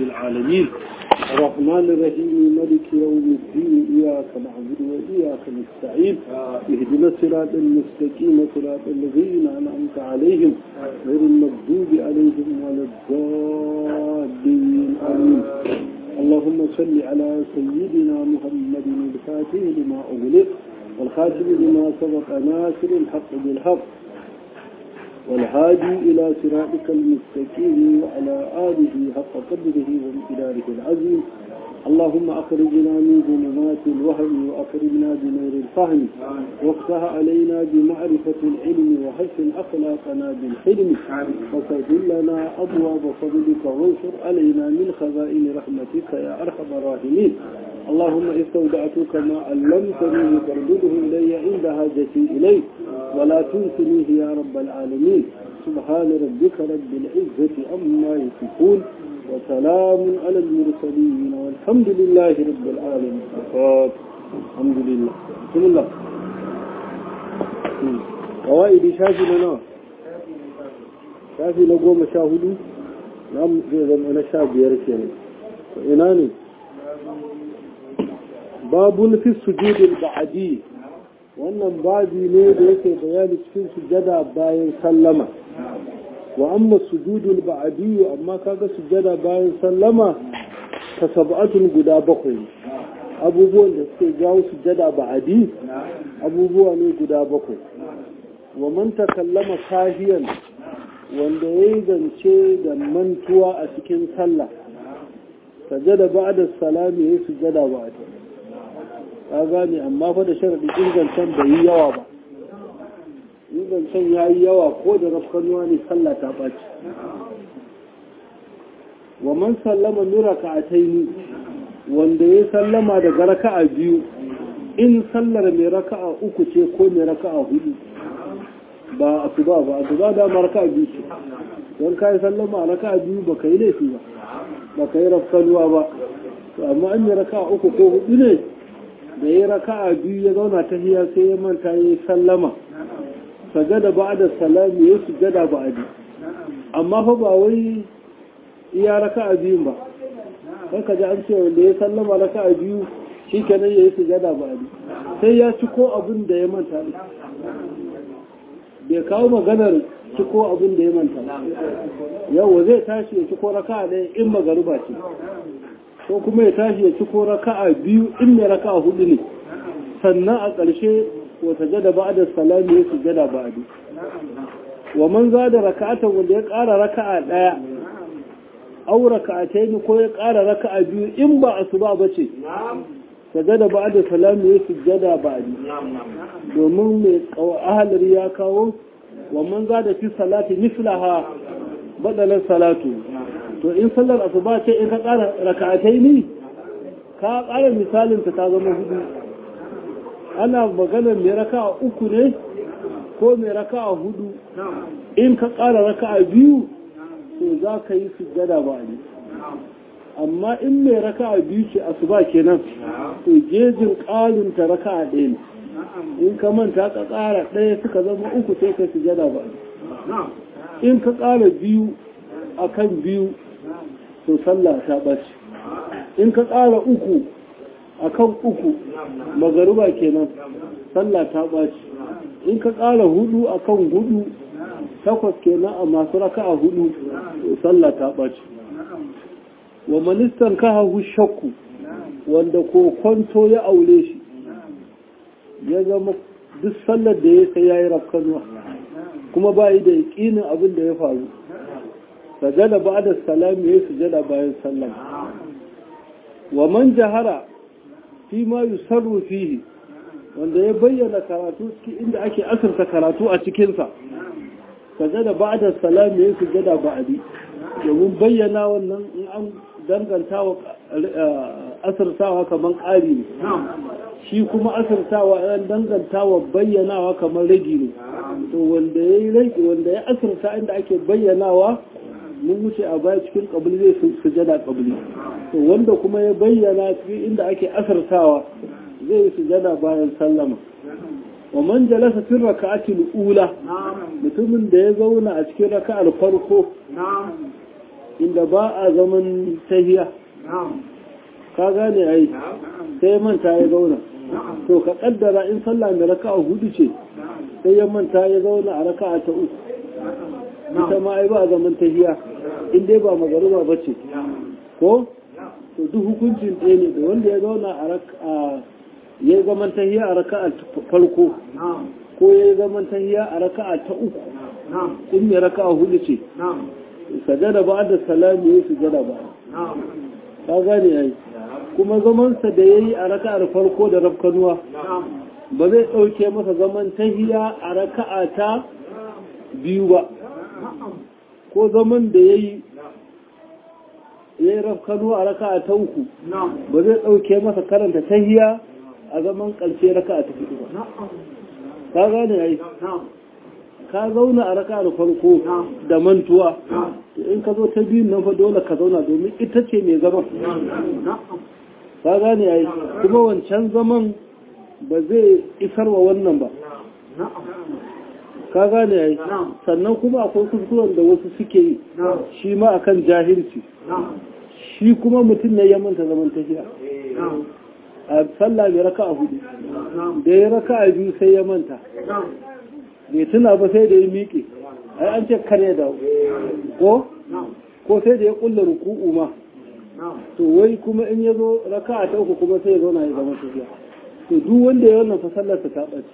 العالمين الرحمن الرحيم ملك يوم الدين إياك نعبد وإياك نستعين اهدنا الصراط المستقيم صراط الذين أنعمت عليهم غير المغضوب عليهم ولا الضالين آمين اللهم صل على سيدنا محمد الفاتح لما أغلق والخاتم لما سبق ناصر الحق بالحق والهادي إلى صراطك المستقيم وعلى آله حق قدره وامتداره العظيم اللهم أخرجنا من ظلمات الوهم وأكرمنا بنور الفهم وافتح علينا بمعرفة العلم وحسن أخلاقنا بالحلم وسهل لنا أبواب فضلك وانشر علينا من خزائن رحمتك يا أرحم الراحمين اللهم استودعتك ما علمتني فردده إلي عند حاجتي إليك ولا تنسنيه يا رب العالمين سبحان ربك رب العزة عما يصفون وسلام على المرسلين والحمد لله رب العالمين الحمد لله بسم الله قوائد شافي لنا شافي نقوم شاهدوا نعم زي أنا شاب يرسل إناني babun fi sujudin ba'adi wannan babi ne da yake bayani cikin sujada bayan sallama wa amma sujudul ba'adi amma kaga sujada bayan sallama ta sab'atun guda bakwai abubuwan da suke jawo sujada ba'adi abubuwa ne guda bakwai wa man takallama sahiyan wanda yayi zance da mantuwa a cikin sallah sajada ba'da salami yayi sujada ba'adi ka gane amma fa da sharadi ingancen bai yi yawa ba ingancen ya yi yawa ko da rafkanuwa ne sallah ta ɓaci wa man sallama min raka'ataini wanda ya sallama daga raka'a biyu in sallar mai raka'a uku ce ko mai raka'a hudu ba asuba ba asuba da ma raka'a biyu ce don kai sallama a raka'a biyu ba kai laifi ba ba kai rafkanuwa ba to amma an yi raka'a uku ko hudu ne da ya raka'a biyu ya zauna ta hiya sai ya manta ya yi sallama sajada ba da salami ya sujada ba adi amma fa ba wai iya raka'a biyun ba kan ka ji an ce wanda ya sallama raka'a biyu shi kenan ya yi sujada ba adi sai ya ci ko abin da ya manta ne bai kawo maganar ci ko abin da ya manta yau zai tashi ya ci ko raka'a ɗaya in magaruba ce ko kuma ya tashi ya ci ko raka'a biyu in mai raka'a hudu ne sannan a ƙarshe wata jada ba da salami ya sujada ba adi wa man za da raka'atan wanda ya ƙara raka'a ɗaya au raka'atai ne ko ya ƙara raka'a biyu in ba a su ba ba ce sajada ba da salami ya sujada ba adi domin mai ahalar ya kawo wa man za da fi salati mislaha badalar salatu to in sallar asuba ce in ka ƙara raka'atai ne ka ƙara misalin ta zama hudu ana maganar mai raka'a uku ne ko mai raka'a hudu in ka ƙara raka'a biyu to za ka yi sujjada ba ne amma in mai raka'a biyu ce asuba kenan to gejin ƙarin ta raka'a ɗaya ne in ka manta ka ƙara ɗaya suka zama uku sai ka sujjada ba ne in ka ƙara biyu akan biyu to sallah ta ɓace in ka ƙara uku a kan uku magaruba kenan sallah ta ɓace in ka ƙara hudu a kan hudu takwas kenan a masu raka a hudu to sallah ta ɓace wa ministan kahahu shakku wanda ko kwanto ya aure shi ya zama duk sallar da ya sai ya yi rafkanuwa kuma ba yi da yaƙinin abin da ya faru sajada ba da salami ya sujada bayan sallama wa man jahara fi ma yusarru fihi wanda ya bayyana karatu inda ake asirta karatu a cikinsa sajada ba da salami ya sujada ba'adi domin bayyana wannan in an danganta wa asirtawa kamar ƙari ne shi kuma asirtawa an danganta wa bayyanawa kamar ragi ne to wanda ya yi ragi wanda ya asirta inda ake bayyanawa mun wuce a baya cikin kabili zai sujada kabili to wanda kuma ya bayyana cikin inda ake asartawa zai sujada bayan sallama wa man jalasa fi raka'atil ula mutumin da ya zauna a cikin raka'ar farko inda ba a zaman tahiya ka gane ai sai manta ya zauna to ka kaddara in sallah da raka'a hudu ce sai ya manta ya zauna a raka'a ta uku ita ma ai ba a zaman tahiya in dai ba magaruba ba ce ko to duk hukuncin ɗaya ne da wanda ya zauna a raka'a ya zaman tahiya a raka'a farko ko ya zaman tahiya a raka'a ta uku in mai raka'a hudu ce sajada ba da salami ya sujada ba ka gane yayi kuma zamansa da ya yi a raka'ar farko da rafkanuwa ba zai ɗauke masa zaman tahiya a raka'a ta biyu ba ko zaman da ya yi ya yi rafkanuwa a raka'a ta uku ba zai ɗauke masa karanta tahiya a zaman ƙarshe raka'a ta hudu ba ka gane yayi ka zauna a raka'ar farko da mantuwa in ka zo ta biyun nan fa dole ka zauna domin ita ce mai zaman ka gane yayi kuma wancan zaman ba zai isar wa wannan ba ka gane yayi sannan kuma akwai kuskuren da wasu suke yi shi ma akan jahilci shi kuma mutum ne ya manta zaman tafiya a sallah mai raka a hudu da ya raka a biyu sai ya manta bai tuna ba sai da ya miƙe ai an ce kare da ko ko sai da ya kulla ruku'u ma to wai kuma in ya zo raka ta uku kuma sai ya zauna ya zama tafiya to duk wanda ya wannan fasallarsa ta ɓace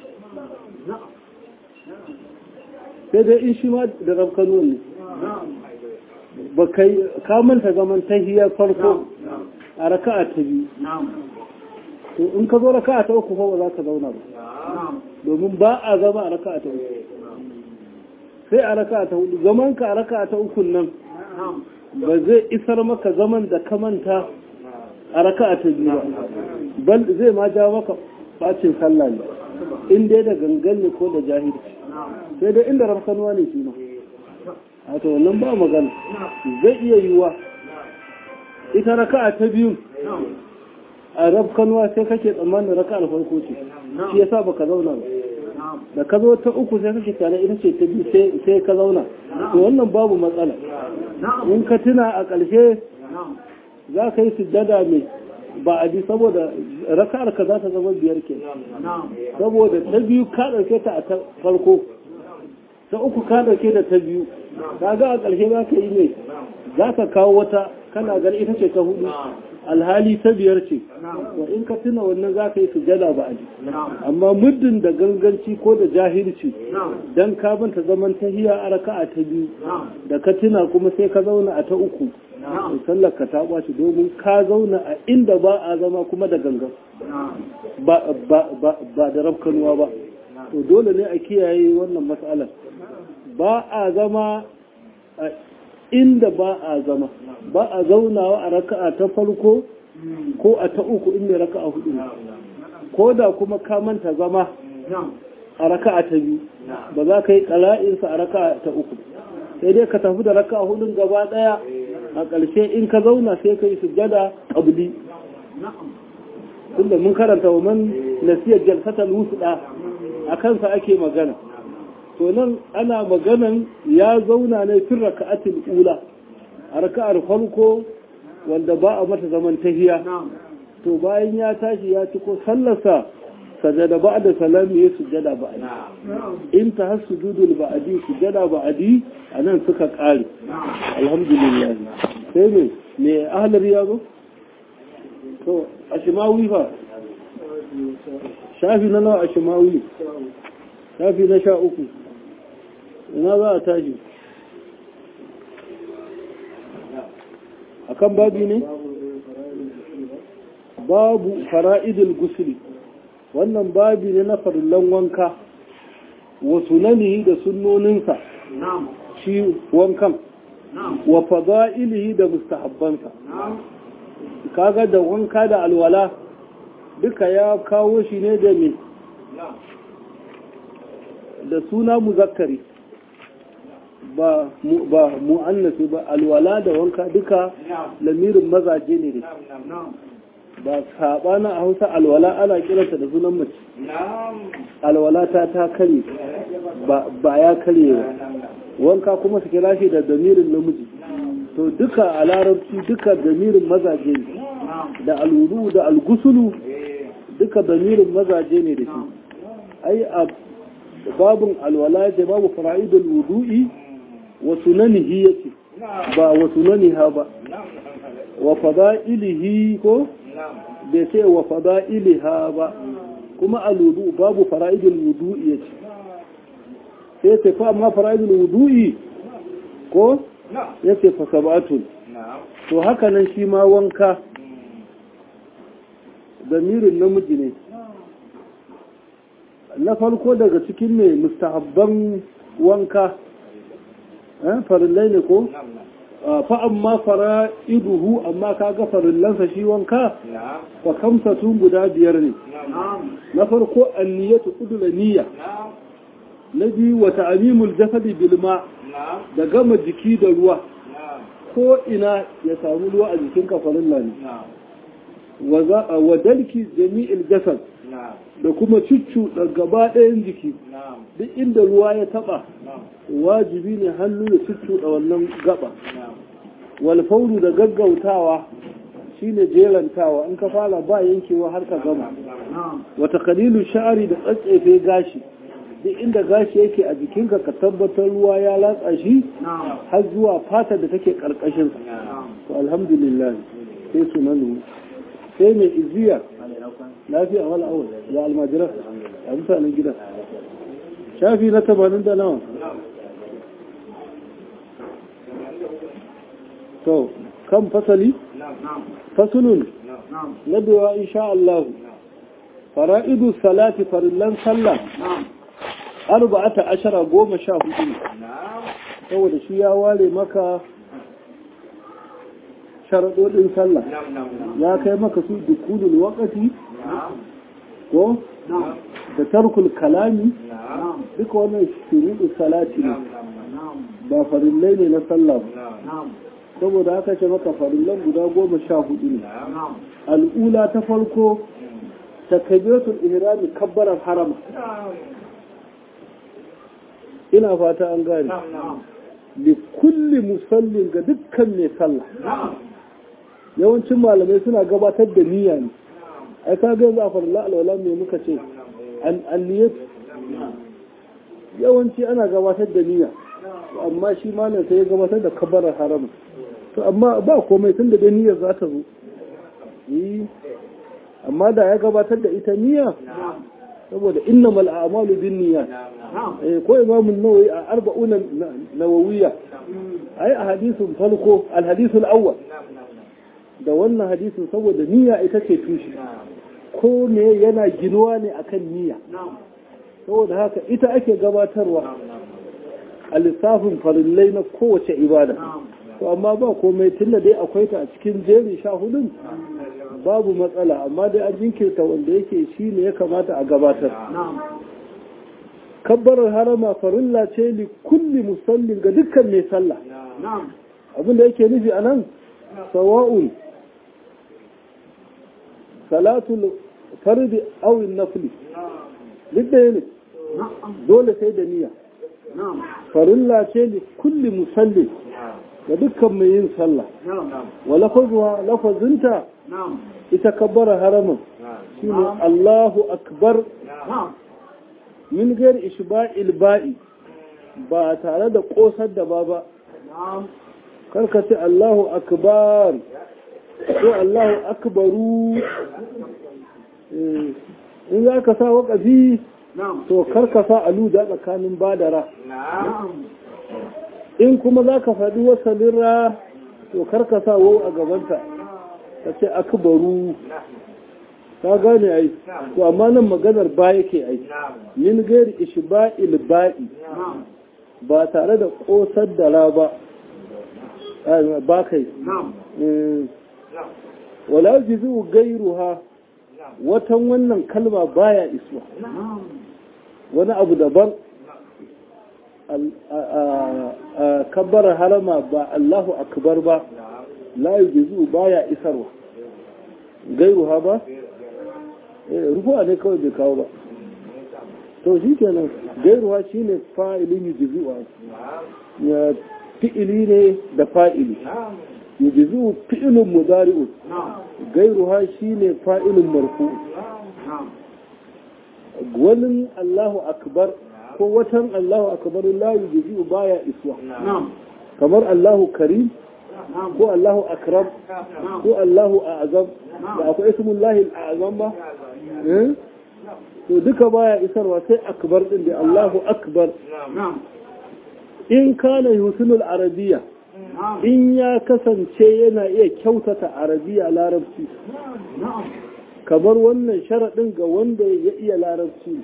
sai dai in shi ma da rafkanu ne ba kai ka manta zaman tahiyar farko a raka'a ta biyu to in ka zo raka'a ta uku fa ba za ka zauna ba domin ba a zama a raka'a ta uku sai a raka'a ta hudu zaman ka a raka'a ta uku nan ba zai isar maka zaman da ka manta a raka'a ta biyu ba bal zai ma ja maka bacin sallah ne in dai da gangan ne ko da jahilci sai dai inda rafkanuwa ne shi ma a to wannan ba magana zai iya yiwuwa ita raka'a ta biyu a rafkanuwa sai kake tsammanin raka'ar farko ce shi yasa baka zauna ba da ka zo ta uku sai kake tare ita ce ta biyu sai ka zauna to wannan babu matsala in ka tuna a ƙarshe za ka yi sujjada mai ba a ji saboda raka'ar ka za ta zama biyar ke saboda ta biyu ka ɗauke ta a ta farko ta uku ka ɗauke da ta biyu ka ga a ƙarshe za ka yi mai za ka kawo wata kana gani ita ce ta hudu alhali ta biyar ce wa in ka tuna wannan za ka yi sujada ba a ji amma muddin da ganganci ko da jahilci dan ka banta zaman tahiya a raka'a ta biyu da ka tuna kuma sai ka zauna a ta uku sallar ka ta ɓaci domin ka zauna a inda ba a zama kuma da gangan ba da rafkanuwa ba to dole ne a kiyaye wannan matsalar ba a zama a inda ba a zama ba a zaunawa a raka'a ta farko ko a ta uku inda raka'a hudu ko da kuma ka manta zama a raka'a ta biyu ba za ka yi ƙala'insa a raka'a ta uku sai dai ka tafi da raka'a hudun gaba ɗaya a ƙarshe in ka zauna sai ka yi sujjada ƙabli tunda mun karanta wa man nasiyar jalsatal wusda a kansa ake magana to nan ana maganan ya zauna ne fin raka'atul ula a raka'ar farko wanda ba a mata zaman tahiya to bayan ya tashi ya ci ko sallarsa sajada ba da salami ya sujada ba'adi in ta har sujudul ba'adi sujada ba'adi a nan suka ƙare alhamdulillah sai me me ahlar ya zo to a shimawi fa shafi na nawa a shimawi shafi na sha uku ina za a tashi akan babi ne babu fara'idul gusuli wannan babi ne na farillan wanka wa sunanihi da sunnoninsa shi wankan wa fada'ilihi da mustahabbansa kaga da wanka da alwala duka ya kawo shi ne da me da suna muzakkari ba ba mu'annasi ba alwala da wanka duka lamirin mazaje ne da ba saɓana a hausa alwala ana kiranta da sunan mace alwala ta ta kare ba ya kare ba wanka kuma su kira shi da damirin namiji to duka a larabci duka damirin mazaje ne da alwudu da algusulu duka damirin mazaje ne da shi ai a babun alwala da babu fara'idul wudu'i wa sunanihi yace ba wa sunaniha ba wa fada'ilihi ko bai ce wa fada'iliha ba kuma alwudu babu fara'idul wudu'i yace sai ce fa amma fara'idul wudu'i ko yace fa sab'atun to haka nan shi ma wanka damirin namiji ne na farko daga cikin ne mustahabban wanka farillai ne ko fa amma fara iduhu amma kaga farillansa shi wanka fa kamsatun guda biyar ne na farko anniyatu kudura niyya na biyu wa ta'amimul jasadi bil ma da gama jiki da ruwa ko ina ya samu ruwa a jikin farilla ne wa dalki jami'il jasad da kuma cuccu da gaba ɗayan jiki duk inda ruwa ya taba wajibi ne hannu da cuccu da wannan gaba walfauru da gaggautawa shine jerantawa in ka fara ba yankewa har ka gama wata kalilu sha'ari da tsatsefe gashi duk inda gashi yake a jikinka ka tabbatar ruwa ya latsa shi har zuwa fata da take karkashin to alhamdulillah sai sunanu sai mai iziya lafiya wala awal ya almajira a mutanen gida shafi na tamanin da nawa to kan fasali fasulun na bewa insha Allah fara'idu salati farillan sallah arba'ata ashara goma sha hudu saboda shi ya ware maka sharaɗoɗin sallah ya kai maka su dukulul waƙati ko da tarkul kalami duka wannan shuruɗin salati ne ba farillai ne na sallah ba saboda haka ce maka farillan guda goma sha hudu ne al'ula ta farko ta kabiratul ihrami kabbarar harama ina fata an gane li kulli musallin ga dukkan mai sallah yawancin malamai suna gabatar da niyya ne ai ka ga za farilla alwala me muka ce an niyyat yawanci ana gabatar da niyya amma shi malam sai ya gabatar da kabarar haram to amma ba komai tun da niyyar za ta zo amma da ya gabatar da ita niyya saboda innamal a'malu bin niyyat eh ko imamu nawawi a arba'una nawawiyya ai a hadisin farko al hadisul awwal da wannan hadisin saboda niyya ita ce tushe ko me yana ginuwa ne akan niyya saboda haka ita ake gabatarwa a lissafin farillai na kowace ibada to amma ba komai tunda dai akwai ta a cikin jerin sha hudun babu matsala amma dai an jinkirta wanda yake shi ne ya kamata a gabatar kabbarar harama farilla ce li kulli musallin ga dukkan mai sallah abinda yake nufi a nan sawa'un salatul fardi awin nafli duk da ne dole sai da niyya farilla ce li kulli musallin ga dukkan mai yin sallah wa lafazuwa lafazinta ita kabbara haramun shi ne Allahu akbar min gari ishba'il ba'i ba tare da ƙosar da ba ba karka ce Allahu akbar ko Allahu akbaru in za ka sa waƙafi to karka sa aluda tsakanin badara in kuma za ka faɗi wasalin ra to karka sa wau a gabanta ka ce akbaru ka gane ai to amma nan maganar ba yake ai min gairi ishba'il ba'i ba tare da kosar da ra ba ba kai wala jizu gairuha watan wannan kalma baya isuwa wani abu daban kabbar harama ba Allahu akbar ba la yujizu baya isarwa gairu ha ba rufuwa ne kawai bai kawo ba to shi kenan gairu ha shine fa'ilin yujizu ya fi'ili ne da fa'ili yujizu fi'ilun mudari'un gairuha shine fa'ilun marfu wani Allahu akbar ko watan Allahu akbar la yujizu baya iswa kamar Allahu karim ko Allahu akram ko Allahu a'azam da akwai ismullahi al'azam ba to duka baya isarwa sai akbar din da Allahu akbar in kana yusunul arabiya in ya kasance yana iya kyautata arabiya larabci kamar wannan sharaɗin ga wanda ya iya larabci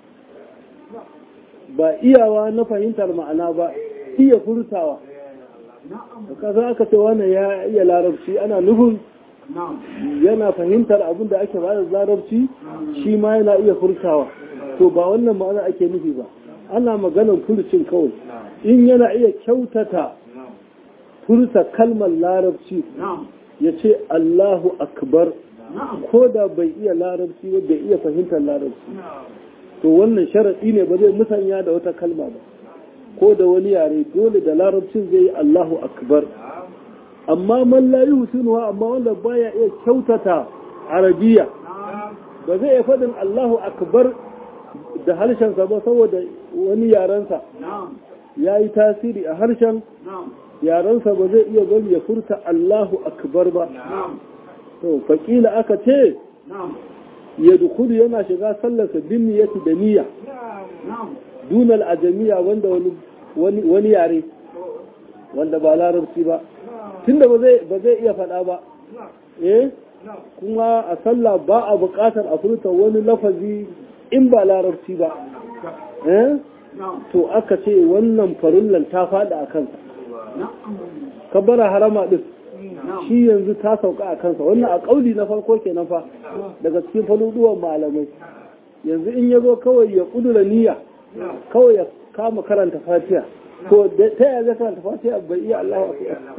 ba iyawa na fahimtar ma'ana ba iya furtawa kasa aka ce wannan ya iya larabci ana nufin yana fahimtar abin da ake bada larabci shi ma yana iya furtawa to ba wannan ma'ana ake nufi ba ana maganar furcin kawai in yana iya kyautata furta kalmar larabci ya ce Allahu akbar ko da bai iya larabci ba bai iya fahimtar larabci to wannan sharaɗi ne ba zai musanya da wata kalma ba ko da wani yare dole da larabcin zai yi Allahu akbar amma man la yusinuha amma wanda baya iya kyautata arabiya ba zai iya faɗin Allahu akbar da harshensa ba saboda wani yarensa ya yi tasiri a harshen yarensa ba zai iya bari ya furta Allahu akbar ba to faƙila aka ce ya dukulu yana shiga sallarsa bin niyyati da niyya dunal ajamiya wanda wani wani yare wanda ba larabci ba tunda ba zai ba zai iya faɗa ba eh kuma a sallah ba a buƙatar a furta wani lafazi in ba larabci ba eh to aka ce wannan farullan ta faɗi a kansa kabbara harama din shi yanzu ta sauka a kansa wannan a ƙauli na farko kenan fa daga cikin faluduwan malamai yanzu in ya zo kawai ya ƙudura niyya kawai ya kama karanta fatiha to ta yaya zai karanta fatiha bai iya Allah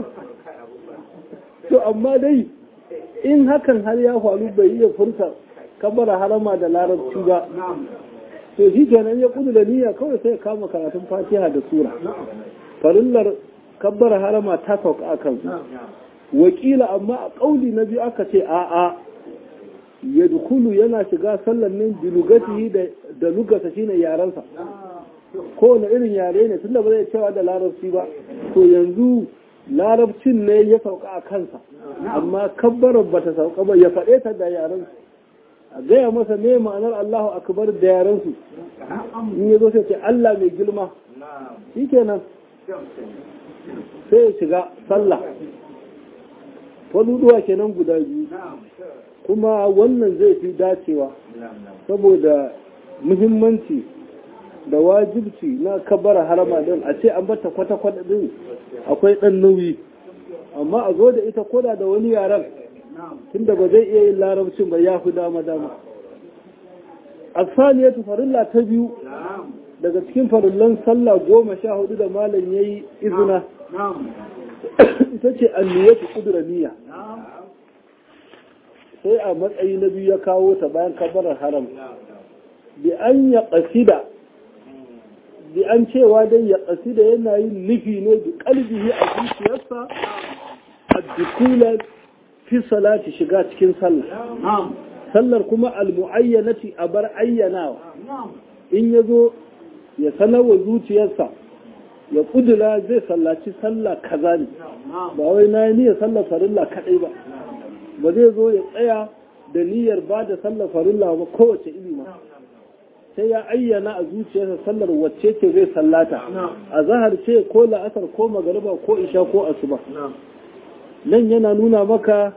to amma dai in hakan har ya faru bai iya furta kabbara harama da larabci ba to shi kenan ya ƙudura niyya kawai sai ya kama karatun fatiha da sura farillar kabbara harama ta sauka a kansa wakila amma a ƙauli na biyu aka ce a'a ya dukulu yana shiga sallan nan bilugatihi da lugasa shine yarensa kowane irin yare ne tunda ba zai cewa da larabci ba to yanzu larabcin ne ya sauka a kansa amma kabbarar ba ta sauka ba ya faɗe ta da yarensu a gaya masa ne ma'anar Allahu akbar da yarensu in ya zo sai ce Allah mai girma shi kenan sai ya shiga sallah faluduwa kenan guda biyu kuma wannan zai fi dacewa saboda muhimmanci da wajibci na kabara harama din a ce an bata kwata-kwata din akwai ɗan nauyi amma a zo da ita koda da wani yaren tunda ba zai iya yin larabcin ba ya fi dama-dama asaliyatu farilla ta biyu daga cikin farillan sallah goma sha hudu da malam ya yi izina ita ce anniyatu kudura niyya sai a matsayi na biyu ya kawo ta bayan kabarar haram bi an ya ƙasida bi an cewa dai ya ƙasida yana yin nufi ne bi ƙalbihi a zuciyarsa a dukula fi salati shiga cikin sallah sallar kuma almu'ayyanati a bar ayyanawa in ya zo ya sanarwa zuciyarsa ya kudura zai sallaci sallah kaza ne ba wai na yi niyyar sallar farilla kaɗai ba ba zai zo ya tsaya da niyyar ba da sallar farilla ba kowace ilima sai ya ayyana a zuciyarsa sallar wacce ce zai sallata a zahar ce ko la'asar ko magariba ko isha ko asuba nan yana nuna maka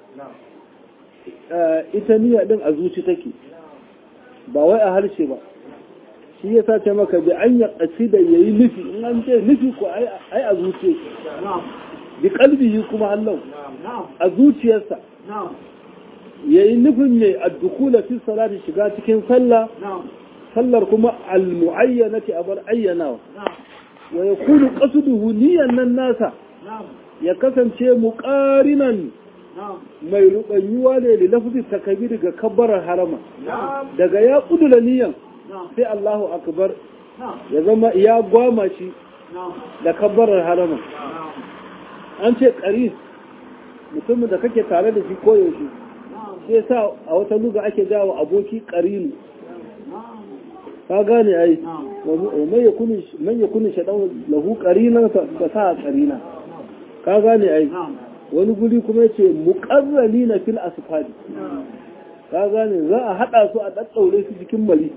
ita niyya din a zuci take ba wai a harshe ba shi ya sace maka bi an ya da ya yi nufi in an ce nufi ko ai a zuciya bi kalbihi kuma Allah a zuciyarsa ya yi nufin mai addukula fi salati shiga cikin sallah sallar kuma al-mu'ayyanati abar ayyanawa wa yakunu qasduhu niyan nan nasa ya kasance muqarinan mai rubanyuwa ne da lafzi takabir ga kabbarar harama daga ya kudula niyan sai Allahu akbar ya zama ya gwama shi da kabbarar harama an ce ƙari mutumin da kake tare da shi koyaushe sai sa a wata luga ake jawo aboki ƙarinu ka gane ai man ya kuni shaɗan lahu ƙarinan ka sa ƙarina ka gane ai wani guri kuma ce muƙarrani na fil asfali ka gane za a haɗa su a ɗaɗɗaure su cikin mali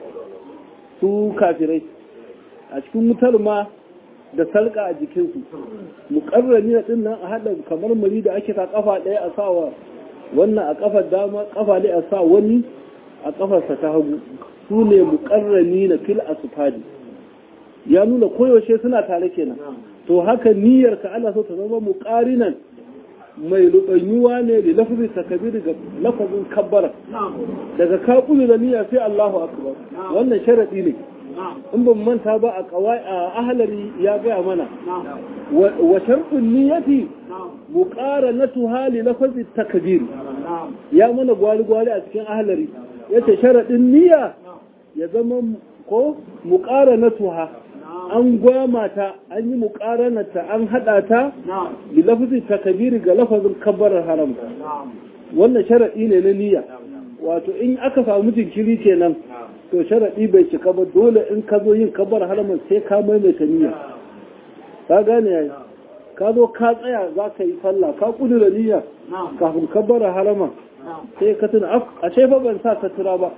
su kafirai a cikin wutar ma da sarƙa a jikinsu muƙarrani na ɗin nan a haɗa kamar mali da ake sa ƙafa ɗaya a sawa wannan a ƙafar dama ƙafa ɗaya a sa wani a ƙafarsa ta hagu su ne muƙarrani na fil asfali ya nuna koyaushe suna tare kenan to haka niyyar ka ana so ta zama muƙarinan mai rubanyuwa ne da lafazin takabir ga lafazin kabbara daga ka da niyya sai Allahu akbar wannan sharadi ne in ban manta ba a kawai a ahlari ya gaya mana wa sharɗin niyyati muqaranatuha li lafazin takbir ya mana gwali gwali a cikin ahlari yace sharadin niyya ya zama ko muqaranatuha an gwama ta an yi muƙaranarta an haɗa ta da lafazin takabiri ga lafazin kabbarar haram wannan sharaɗi ne na niyya wato in aka samu jinkiri kenan to sharaɗi bai cika ba dole in ka zo yin kabbar haramun sai ka maimaita niyya ka gane yayi ka zo ka tsaya za ka yi sallah ka kudura niyya kafin kabbar harama sai ka tuna a fa ban sa sutura ba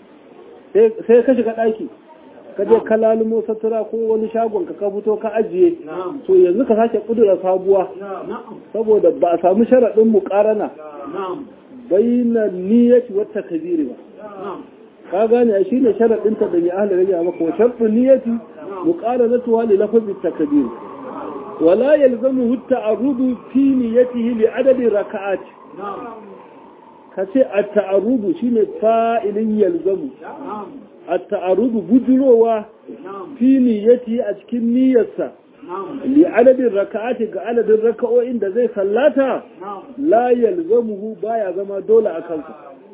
sai ka shiga ɗaki ka je ka lalumo sutura ko wani shagon ka ka fito ka ajiye to yanzu ka sake kudura sabuwa saboda ba a samu sharaɗin mu ƙarana bayyana niyyati wata kabiri ba ka gane a shine sharaɗin ta da mai ahli rage maka wa sharɗin niyyati mu ƙaranatu wa li lafazi takbir wala yalzamu at-ta'arrudu fi niyyatihi li adadi raka'at kace at-ta'arrudu shine fa'ilin yalzamu at-ta'arrudu bujurowa fi niyyati a cikin niyyarsa li adadin raka'ati ga adadin raka'o'in da zai sallata la yalzamuhu baya zama dole a kansa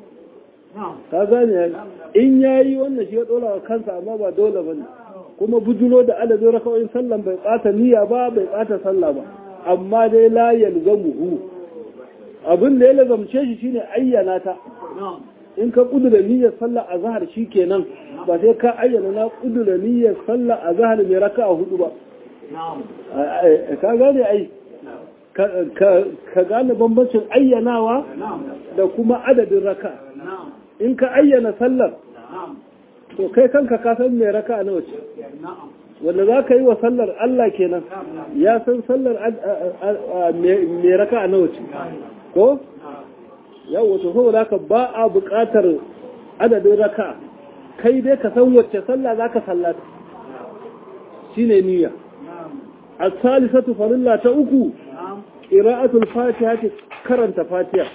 ka gane in yayi wannan shi ya dole a kansa amma ba dole bane kuma bujuro da adadin raka'o'in sallan bai bata niyya ba bai bata sallah ba amma dai la yalzamuhu abin da ya lazamce shi shine ayyana ta in ka kudura niyyar sallah a zahar shi kenan ba sai ka ayyana na kudura niyyar sallah a zahar mai raka a hudu ba ka gane ai ka gane bambancin ayyanawa da kuma adadin raka in ka ayyana sallar to kai kanka ka san mai raka na wace wanda za ka yi wa sallar Allah kenan ya san sallar mai raka na wace ko yau wato saboda haka ba a buƙatar adadin raka kai dai ka san wacce sallah za ka sallata shine niyya as-salisatu farilla ta uku qira'atul fatiha karanta fatiha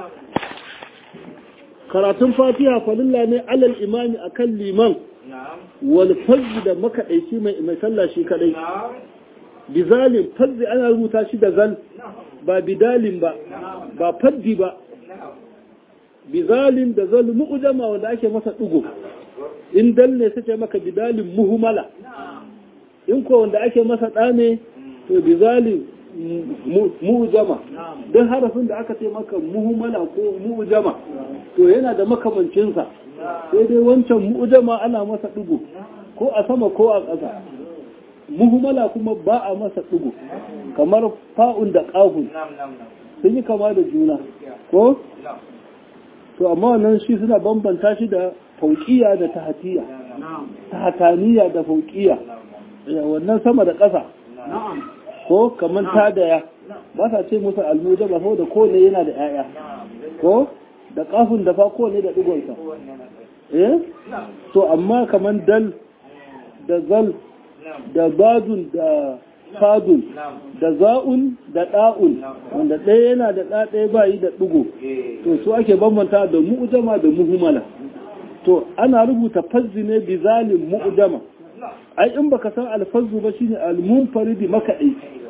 karatun fatiha farilla ne alal imami akan liman wal fazl da makadaici mai mai sallah shi kadai bizalin fazl ana rubuta shi da zal ba bidalin ba ba faddi ba bizalin da zal mu'jama wanda ake masa dugo in dal ne sace maka bidalin muhmala in ko wanda ake masa da ne to bizalin mu'jama don harafin da aka ce maka muhmala ko mu'jama to yana da makamancin sa sai dai wancan mu'jama ana masa dugo ko a sama ko a ƙasa muhmala kuma ba a masa dugo kamar fa'un da qafun sun yi kama da juna ko to amma wannan shi suna bambanta shi da fauƙiya da tahatiya tahataniya da fauƙiya wannan sama da ƙasa ko kamar ta da ya ba sa ce musu almuja ba da kowane yana da 'ya'ya ko da kafin da fa kowane da ɗigonsa eh to amma kamar dal da zal da badun da fadun da za'un da ɗa'un wanda ɗaya yana da ɗa ɗaya ba yi da ɗigo to su ake bambanta da mu'jama da muhumala to ana rubuta fazzi ne bi zalim mu'jama ai in baka san alfazzu ba shine almunfaridi makaɗai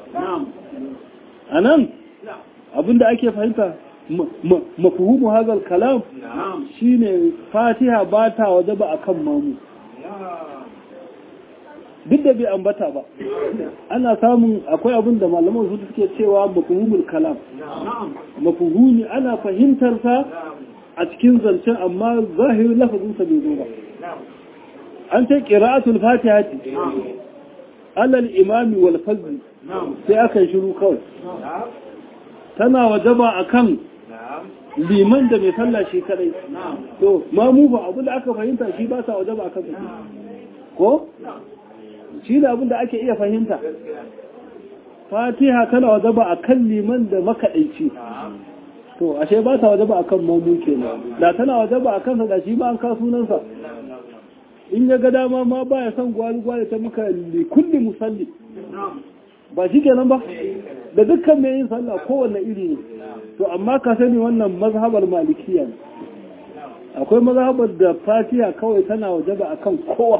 anan abinda ake fahimta mafhumu hazal kalam shine fatiha ba ta waje ba akan mamu duk da bai ambata ba ana samun akwai abin da malaman su suke cewa mafhumul kalam mafhumi ana fahimtar sa a cikin zancen amma zahirin lafazin sa bai zo ba an ce qira'atul fatiha alal imami wal fazl sai aka yi shiru kawai tana wajaba akan liman da mai sallah shi kadai to ma mu ba abu da aka fahimta shi ba sa wajaba akan sa ko shi da abin da ake iya fahimta fatiha tana wajaba akan liman da makaɗaici to ashe ba ta wajaba akan mamu kenan da tana wajaba akan sa da shi ba an ka sunansa in ya ga dama ma ba ya son gwali gwali ta muka li kulli musalli ba shi kenan ba da dukkan mai yin sallah kowanne iri ne to amma ka sani wannan mazhabar malikiya ne akwai mazhabar da fatiha kawai tana wajaba akan kowa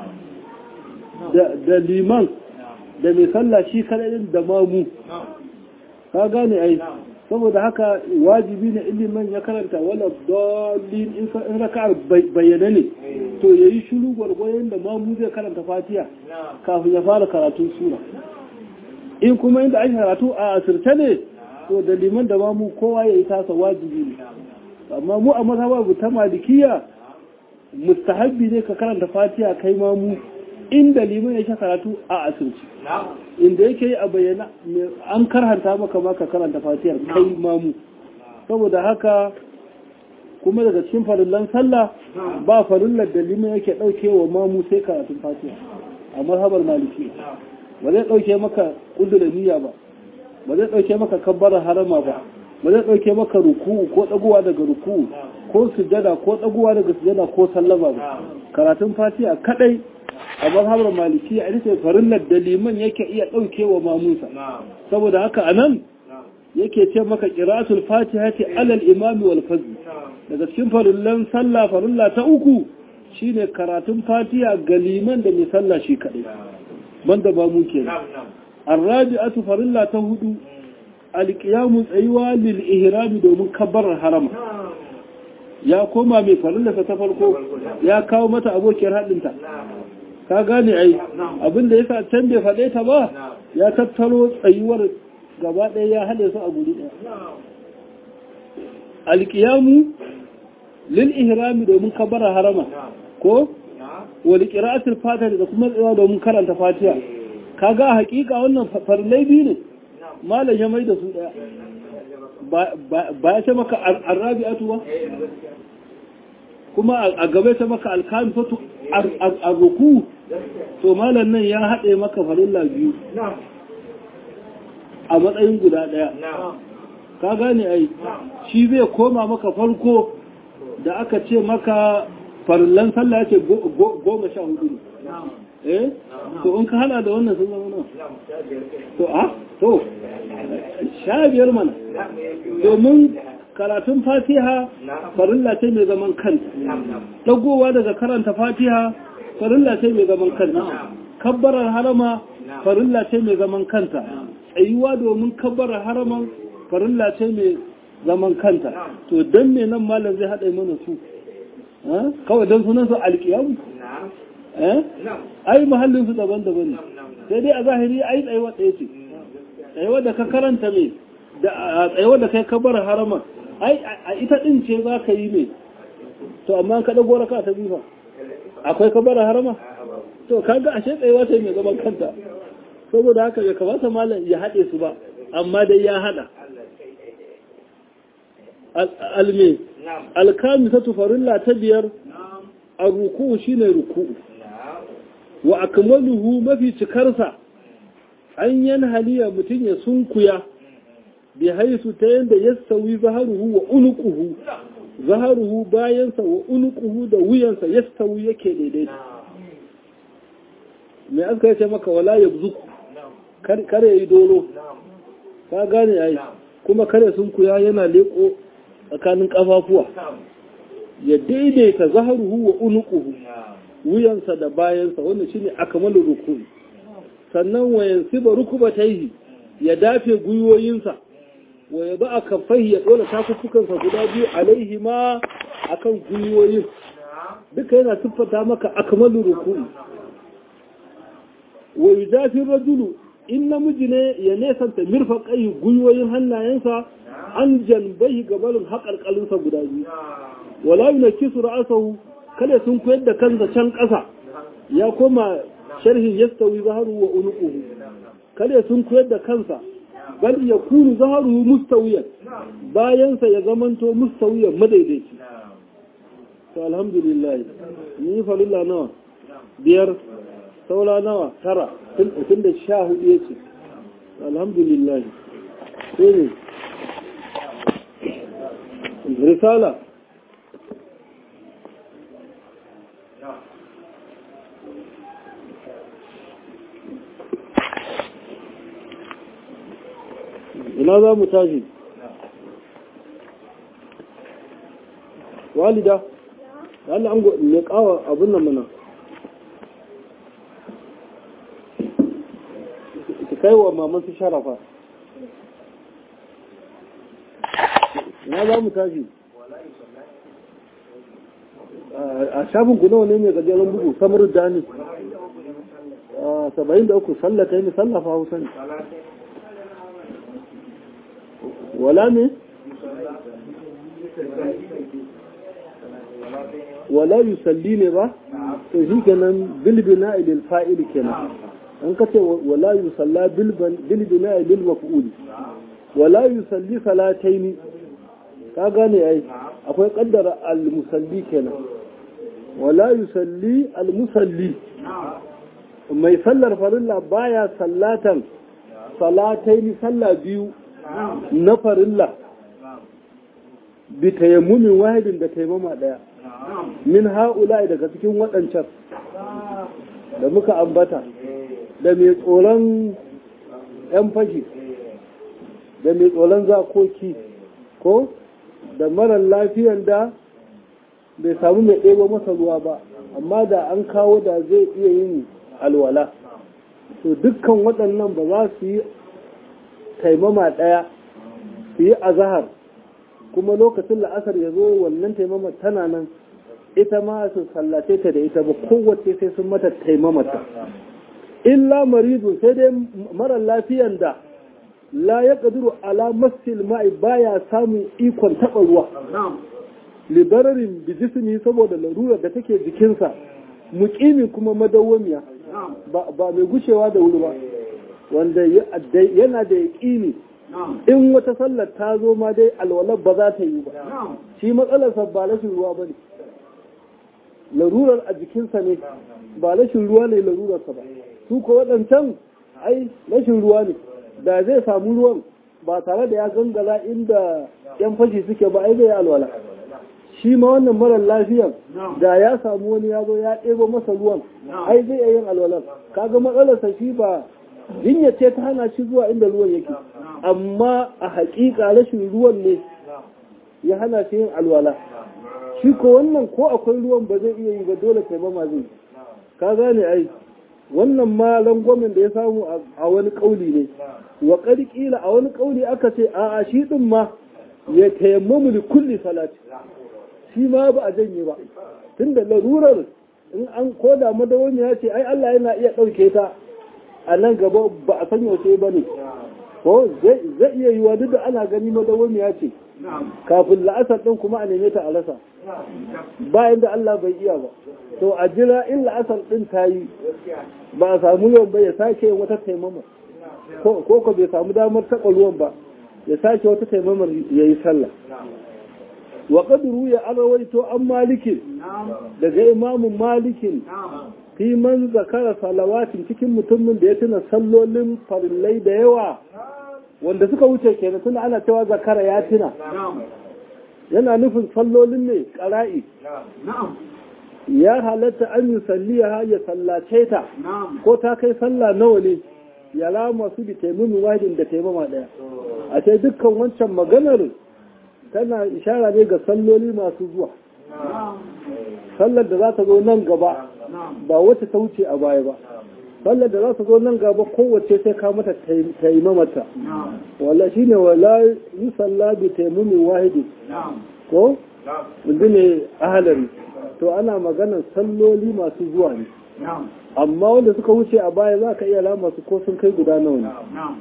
da liman da mai sallah shi kadai da mamu ka gane ai saboda haka wajibi ne ilimin ya karanta wala dalil in raka'ar bayyana ne to yayi shiru gwargwayon da mamu zai karanta fatiha kafin ya fara karatun sura in kuma inda ake karatu a asirce ne to da liman da mamu kowa yayi tasa wajibi ne amma mu a mazhabar ta malikiya mustahabbi ne ka karanta fatiha kai mamu inda liman yake karatu a asirci inda yake yi a bayyana an karhanta maka maka karanta fatiyar kai mamu saboda haka kuma daga cikin farillan sallah ba farillar da liman yake ɗauke wa mamu sai karatun fatiha a mazhabar maliki ba zai ɗauke maka ƙudurin niyya ba ba zai ɗauke maka kabbarar harama ba ba zai ɗauke maka ruku'u ko ɗaguwa daga ruku'u ko sujada ko ɗaguwa daga sujada ko sallama ba karatun fatiha kadai a mazhabar maliki a ita ce farillar da liman yake iya ɗauke wa mamunsa saboda haka a nan yake ce maka ƙiratul fatiha ce alal imami wal fazl daga cikin farillan sallah farilla ta uku shine karatun fatiha ga liman da mai sallah shi kaɗai banda ba mu kenan arrabi'atu farilla ta hudu alqiyamu tsayuwa lil ihrami domin kabbarar harama ya koma mai farilla ta farko ya kawo mata abokiyar haɗinta ka gane ai abinda ya sa can bai faɗe ta ba ya tattaro tsayuwar gaba ɗaya ya haɗe su a guri ɗaya alƙiyamu lil ihrami domin kabara harama ko wani ƙira'atul fatiha da kuma tsayawa domin karanta fatiha kaga a hakika wannan farlai biyu ne malam ya mai da su ɗaya ba ya ce maka arrabi'atu ba kuma a gaba ta maka alkami fatu a ruku to malam nan ya haɗe maka farilla biyu a matsayin guda ɗaya ka gane ai shi zai koma maka farko da aka ce maka farillan sallah ce goma sha hudu ne eh to in ka hada da wannan sun zama nan to a to sha biyar mana domin karatun fatiha farilla ce mai zaman kanta dagowa daga karanta fatiha farilla ce mai zaman kanta kabbarar harama farilla ce mai zaman kanta tsayuwa domin kabbarar haraman farilla ce mai zaman kanta to don me nan malam zai haɗa mana su kawai don sunan su alƙiyamu ai mahallin su daban-daban ne sai dai a zahiri ai tsayuwa ɗaya ce tsayuwa da ka karanta mai da tsayuwa da kai kabbarar haraman ai a ita ɗin ce za ka yi mai to amma ka ɗago raka ta bifa akwai kabbarar harama to kaga ashe tsayuwa ce mai zaman kanta saboda haka bai kamata malam ya haɗe su ba amma dai ya haɗa alme alkami ta tufarilla ta biyar a ruku shi ne ruku wa akmaluhu mafi cikarsa an yan haliya mutum ya sunkuya bi haisu ta yadda ya sauyi zaharuhu wa unuquhu zaharuhu bayansa wa unuquhu da wuyansa ya sauyi yake daidai mai aka yace maka wala ya zuku kare yi dolo ka gane ai kuma kare sunkuya yana leko tsakanin kafafuwa ya daidaita zaharuhu wa unuquhu wuyansa da bayansa wanda shine akmalu rukuni sannan wayan siba rukubataihi ya dafe gwiwoyinsa wa ya ba a kafai ya ɗora takukukansa guda biyu alaihi ma a kan gwiwoyin duka yana siffata maka akmalu rukuni wa yujafi rajulu in namiji ne ya nesanta mirfaqai gwiwoyin hannayensa an janbai gabalin haƙarƙalinsa guda biyu wala yunkisu ra'sahu kada sun koyar da kansa can ƙasa ya koma sharhin yastawi zaharu wa unuquhu kada sun koyar da kansa bal yakunu zaharu mustawiyan bayansa ya zamanto mustawiyan madaidaici to alhamdulillah ni falilla nawa biyar saura nawa tara tun da sha hudu ya ce alhamdulillah sai ne risala ina za mu tashi walida Allah an ne kawa abin nan mana ki kai wa maman su sharafa ina za mu tashi a shafin ku nawa ne mai gajeren bugu samar da ne saba'in da uku sallata yi sallafa hausa ne wala ne wala yusalli ne ba to shi kenan bilbina ilil fa'il kenan an kace wala yusalla bilbina ilil maf'ul wala yusalli salataini ka gane ai akwai kaddara al-musalli kenan wala yusalli al-musalli mai sallar farilla baya sallatan salataini sallah biyu na farilla bi tayammumin wahidin da taimama daya min ha'ula daga cikin waɗancan da muka ambata da mai tsoron 'yan fashi da mai tsoron zakoki ko da marar lafiyan da bai samu mai ɗebo masa ruwa ba amma da an kawo da zai iya yin alwala to dukkan waɗannan ba za su yi taimama ɗaya su yi azahar kuma lokacin la'asar ya zo wannan taimama tana nan ita ma su sallace ta da ita ba kowace sai sun mata taimamata illa maridu sai dai marar lafiyan da la ya ƙadiru ala masil ma'i baya samun ikon taɓa ruwa libararin bijismi saboda larurar da take jikinsa muƙimi kuma madawwamiya ba mai gushewa da wuri ba wanda yana da yaƙini in wata sallar ta zo ma dai alwalar ba za ta yi ba shi matsalarsa ba rashin ruwa ba ne larurar a jikinsa ne ba rashin ruwa ne larurarsa ba su ko waɗancan ai rashin ruwa ne da zai samu ruwan ba tare da ya gangala inda yan fashi suke ba ai zai alwala shi ma wannan marar lafiyan da ya samu wani ya zo ya ɗebo masa ruwan ai zai yin alwalar kaga matsalarsa shi ba jinya ce ta hana shi zuwa inda ruwan yake amma a haƙiƙa rashin ruwan ne ya hana shi yin alwala shi ko wannan ko akwai ruwan ba zai iya yi ba dole taimama zai ka gane ai wannan ma rangwamen da ya samu a wani ƙauli ne wa ƙila a wani ƙauli aka ce a a shi ɗin ma ya tayammamu da kulli salati shi ma ba a janye ba tunda larurar in an koda madawami ya ce ai Allah yana iya ɗauke ta a nan gaba ba a san yaushe ba ne ko zai iya yiwa duk da ana gani madawami ya ce kafin la'asar ɗin kuma a neme ta a rasa bayan da Allah bai iya ba to a jira in la'asar ɗin ta yi ba a samu yawan ba ya sake wata taimama ko ko bai samu damar taɓa ruwan ba ya sake wata taimamar ya yi sallah wa qadru ya arawaito an malikin daga imamun malikin fi man zakara salawatin cikin mutumin da ya tuna sallolin farillai da yawa wanda suka wuce kenan tuna ana cewa zakara ya tuna yana nufin sallolin ne ƙara'i ya halatta an yi salliya ya sallace ta ko ta kai sallah nawa ne ya rama su bi taimamin wahidin da taimama ɗaya a ce dukkan wancan maganar tana ishara ne ga salloli masu zuwa sallar da za ta zo nan gaba ba wata ta wuce a baya ba sallar da za ta zo nan gaba kowace sai ka mata taimamata wala shine wala yi salla bi taimamin wahidi ko wanda ne ahalari to ana maganar salloli masu zuwa ne amma wanda suka wuce a baya za ka iya lama su ko sun kai guda nawa ne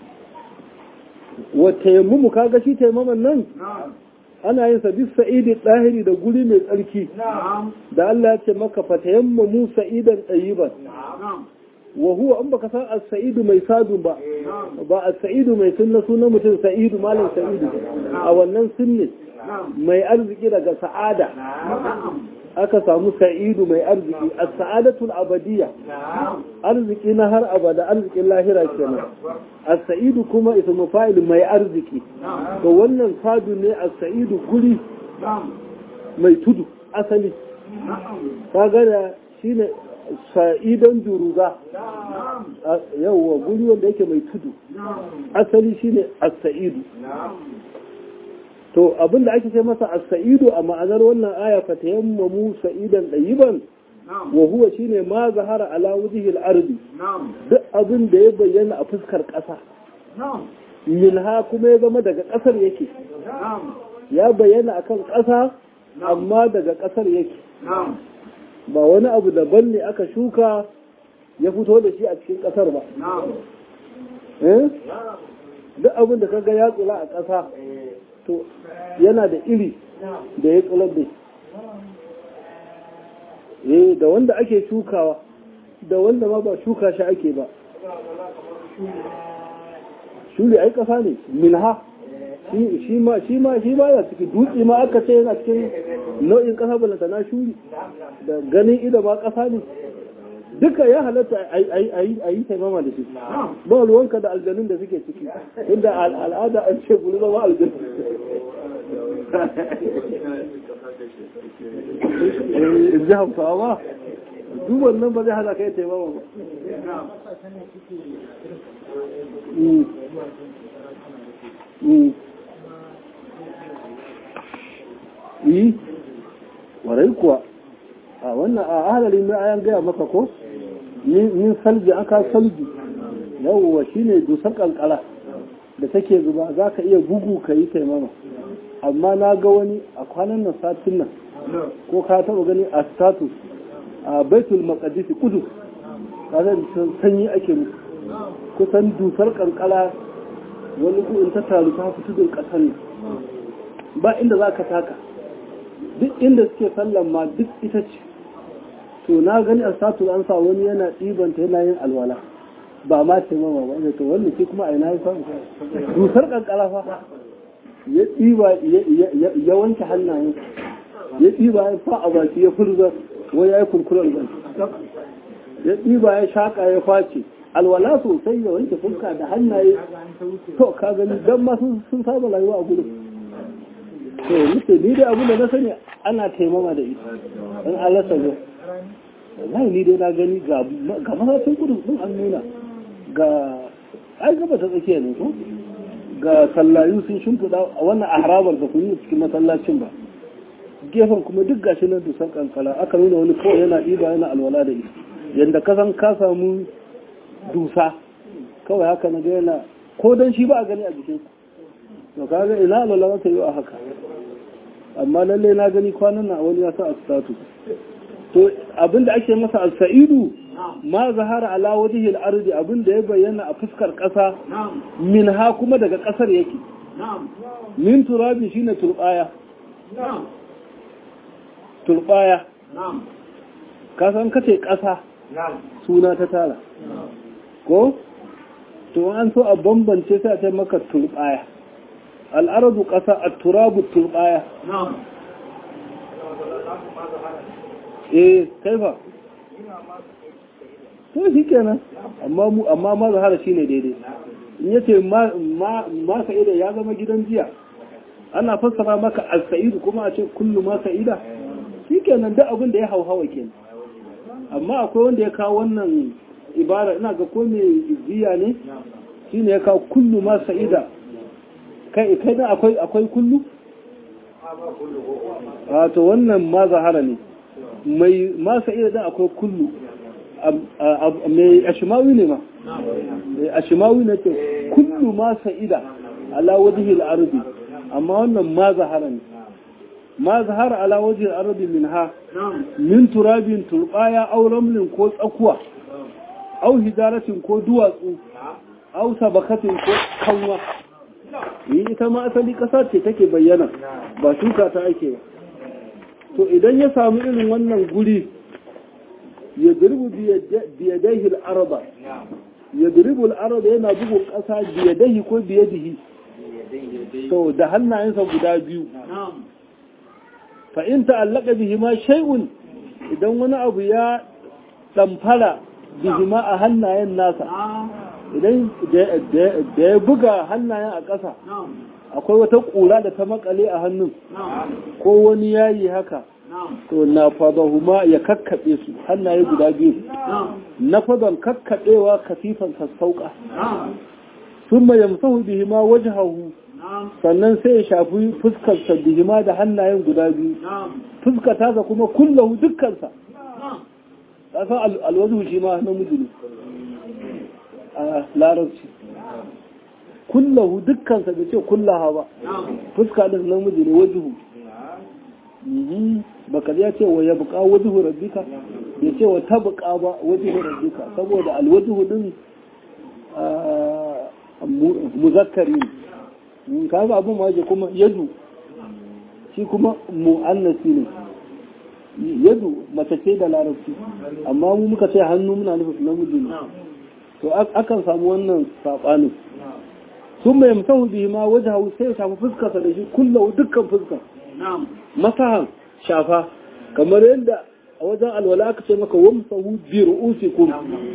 wa tayammumu kaga shi taimaman nan ana yin sa bis sa'idi ɗahiri da guri mai tsarki da Allah ya ce maka fatayammamu sa'idan tsayiban wa huwa an baka san as-sa'idu mai sadu ba ba as-sa'idu mai sunna sunan mutum sa'idu malam sa'idu a wannan sunne mai arziki daga sa'ada aka samu sa'idu mai arziki as-sa'adatul abadiyya arziki na har abada arzikin lahira kenan as-sa'idu kuma ismu fa'il mai arziki to wannan sadu ne as-sa'idu guri mai tudu asali kaga da shine sa'idan juruga yawwa guri wanda yake mai tudu asali shine as-sa'idu to abinda ake ce masa as-sa'idu a ma'anar wannan aya fa tayammamu sa'idan dayiban wa huwa shine ma zahara ala wajhi al-ardi duk abin da ya bayyana a fuskar ƙasa minha kuma ya zama daga ƙasar yake ya bayyana akan ƙasa amma daga ƙasar yake ba wani abu daban ne aka shuka ya fito da shi a cikin ƙasar ba duk abin da kaga ya tsula a ƙasa to yana da iri da ya tsular da eh da wanda ake shukawa da wanda ma ba shuka shi ake ba shuri ai ƙasa ne milha shi ma shi ma shi ma ya ciki dutse ma aka ce yana cikin nau'in ƙasa balanta na shuri da ganin ido ma ƙasa ne duka ya halatta a yi taimama da shi ba ruwanka da aljanun da suke ciki inda al'ada an ce guri zama aljanu in ji hamsawa duk wannan ba zai hana kai taimama ba yi warai kuwa a wannan a ahalari mai ayan gaya maka ko min salji aka salji yawwa shine dusar kankara da take zuba za ka iya bugu ka yi taimama amma na ga wani a kwanan nan satin nan ko ka taba gani a status a baitul maqdisi kudu kaga sanyi ake musu kusan dusar kankara wani in ta taru ta fi tudun kasar ne ba inda za ka taka duk inda suke sallan ma duk ita ce to na gani a status an sa wani yana ɗibanta yana yin alwala ba ma ce mama ba to wannan shi kuma a ina ya samu dusar kankara fa ya ɗiba ya wanke hannayen ya ɗiba ya fa a baki ya furza wai ya yi kurkuren baki ya ɗiba ya shaƙa ya face alwala sosai ya wanke fuska da hannaye to ka gani dan ma sun saba rayuwa a gudun to nufe ni dai abin da na sani ana taimama da ita in Allah sa zo wallahi ni dai na gani ga ga masashin gudun sun an nuna ga ai gaba ta tsakiya ne ko ga sallayu sun shimfiɗa a wannan ahrabar da kun yi cikin masallacin ba gefen kuma duk gashi nan dusan kankala aka nuna wani kawai yana ɗiba yana alwala da ita yadda ka san ka samu dusa kawai haka na yana ko don shi ba a gani a jikin to kaga ina alwala ta yi a haka amma lalle na gani kwanan na wani ya sa a statu to abinda ake masa al-sa'idu ma zahara ala wajhi al-ardi abinda ya bayyana a fuskar kasa min ha kuma daga kasar yake min turabi shine turbaya turbaya ka san kace kasa suna ta tara ko to an so a bambance sai a ce maka turbaya al'aradu ƙasa a turabu turbaya eh kaifa to shi kenan amma mu amma ma zahara shine daidai in yace ma ma sa'ida ya zama gidan jiya ana fassara maka al-sa'id kuma a ce kullu ma sa'ida shikenan duk abin da ya hauhawa kenan amma akwai wanda ya kawo wannan ibara ina ga ko me jiya ne shine ya kawo kullu ma sa'ida kai kai da akwai akwai kullu a to wannan ma zahara ne mai ma sa'ida da akwai kullu mai ashimawi ne ma ashimawi ne ce kullu ma sa'ida ala wajhi al-ardi amma wannan ma zahara ne ma zahara ala wajhi al-ardi minha min turabin turbaya aw ramlin ko tsakuwa aw hijaratin ko duwatsu aw sabakatin ko kanwa yi ita ma asali ƙasa ce take bayyana ba shuka ta ake ba to idan ya samu irin wannan guri ya dirbu biyadaihi al'arba ya dirbu al'arba yana bugun ƙasa biyadaihi ko biyadihi to da hannayensa guda biyu fa in ta'allaka bihi ma shay'un idan wani abu ya damfara bihi ma a hannayen nasa idan da ya buga hannayen a ƙasa akwai wata ƙura da ta makale a hannun ko wani yayi haka to na fadahuma ya kakkaɓe su hannaye guda biyu na fadon kakkaɓewa kasifan sassauƙa sun ma yamsahu bihima wajhahu sannan sai ya shafi fuskarsa bihima da hannayen guda biyu fuskata sa kuma kullahu dukkansa ƙasa alwazu shi ma namiji ne a larabci kullahu dukkansa da ce kullaha ba fuska da namiji ne wajihu baka ya ce wa ya buƙa wajihu rabbika bai ce wa ta buƙa ba wajihu rabbika saboda alwajihu din muzakkari ne kaga abin ma kuma yadu shi kuma mu'annasi ne yadu mace ce da larabci amma mu muka ce hannu muna nufin namiji ne to akan samu wannan saɓanin sun mai musamman bihi ma waje hau sai ya shafi fuskarsa da shi kulla dukkan fuskar masahan shafa kamar yadda a wajen alwala aka ce maka wamsahu bi ru'usikum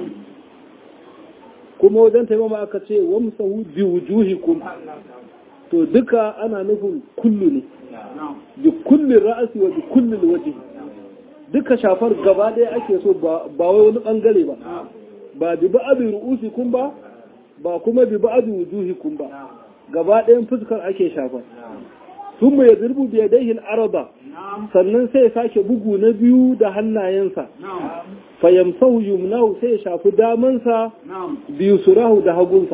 kuma wajen taimama aka ce wamsahu bi wujuhikum to duka ana nufin kullu ne bi kulli ra'asi wa bi kulli wajhi duka shafar gaba ɗaya ake so ba wai wani bangare ba ba bi ba'abi ru'usikum ba ba kuma bi ba'abi wujuhikum ba gaba ɗayan fuskar ake shafar sun mai zirbu biya daihin araba sannan sai ya sake bugu na biyu da hannayensa fayamsahu yumnahu sai ya shafi damansa biyu surahu da hagunsa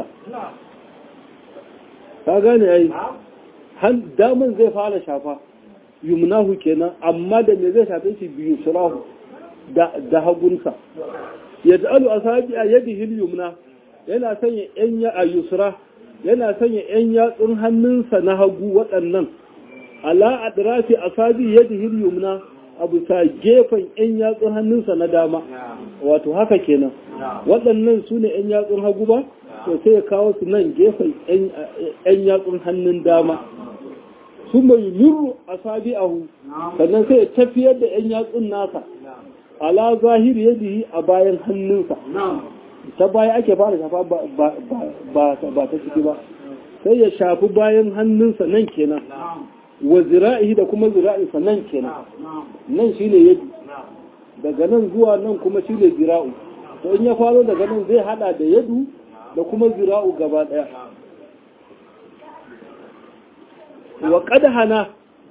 ka gane ai daman zai fara shafa yumnahu kenan amma da me zai shafe shi biyu surahu da hagunsa ya ta'alu a sabi a yadi yumna yana sanya yan ya a yusra yana sanya yan yatsun hannunsa na hagu waɗannan ala adrafi asabi yadihi yumna abu ta gefen yan yatsun hannunsa na dama wato haka kenan waɗannan su ne yan yatsun hagu ba to sai ya kawo su nan gefen yan yatsun hannun dama su mai yurru asabi ahu sannan sai ya tafiyar da yan yatsun nasa ala zahiri yadihi a bayan hannunsa ta baya ake fara shafa ba ta ciki ba sai ya shafi bayan hannunsa nan kenan wa zira'ihi da kuma zira'insa nan kenan nan shi ne yadi daga nan zuwa nan kuma shi ne zira'u to in ya faro daga nan zai hada da yadu da kuma zira'u gaba daya wa hana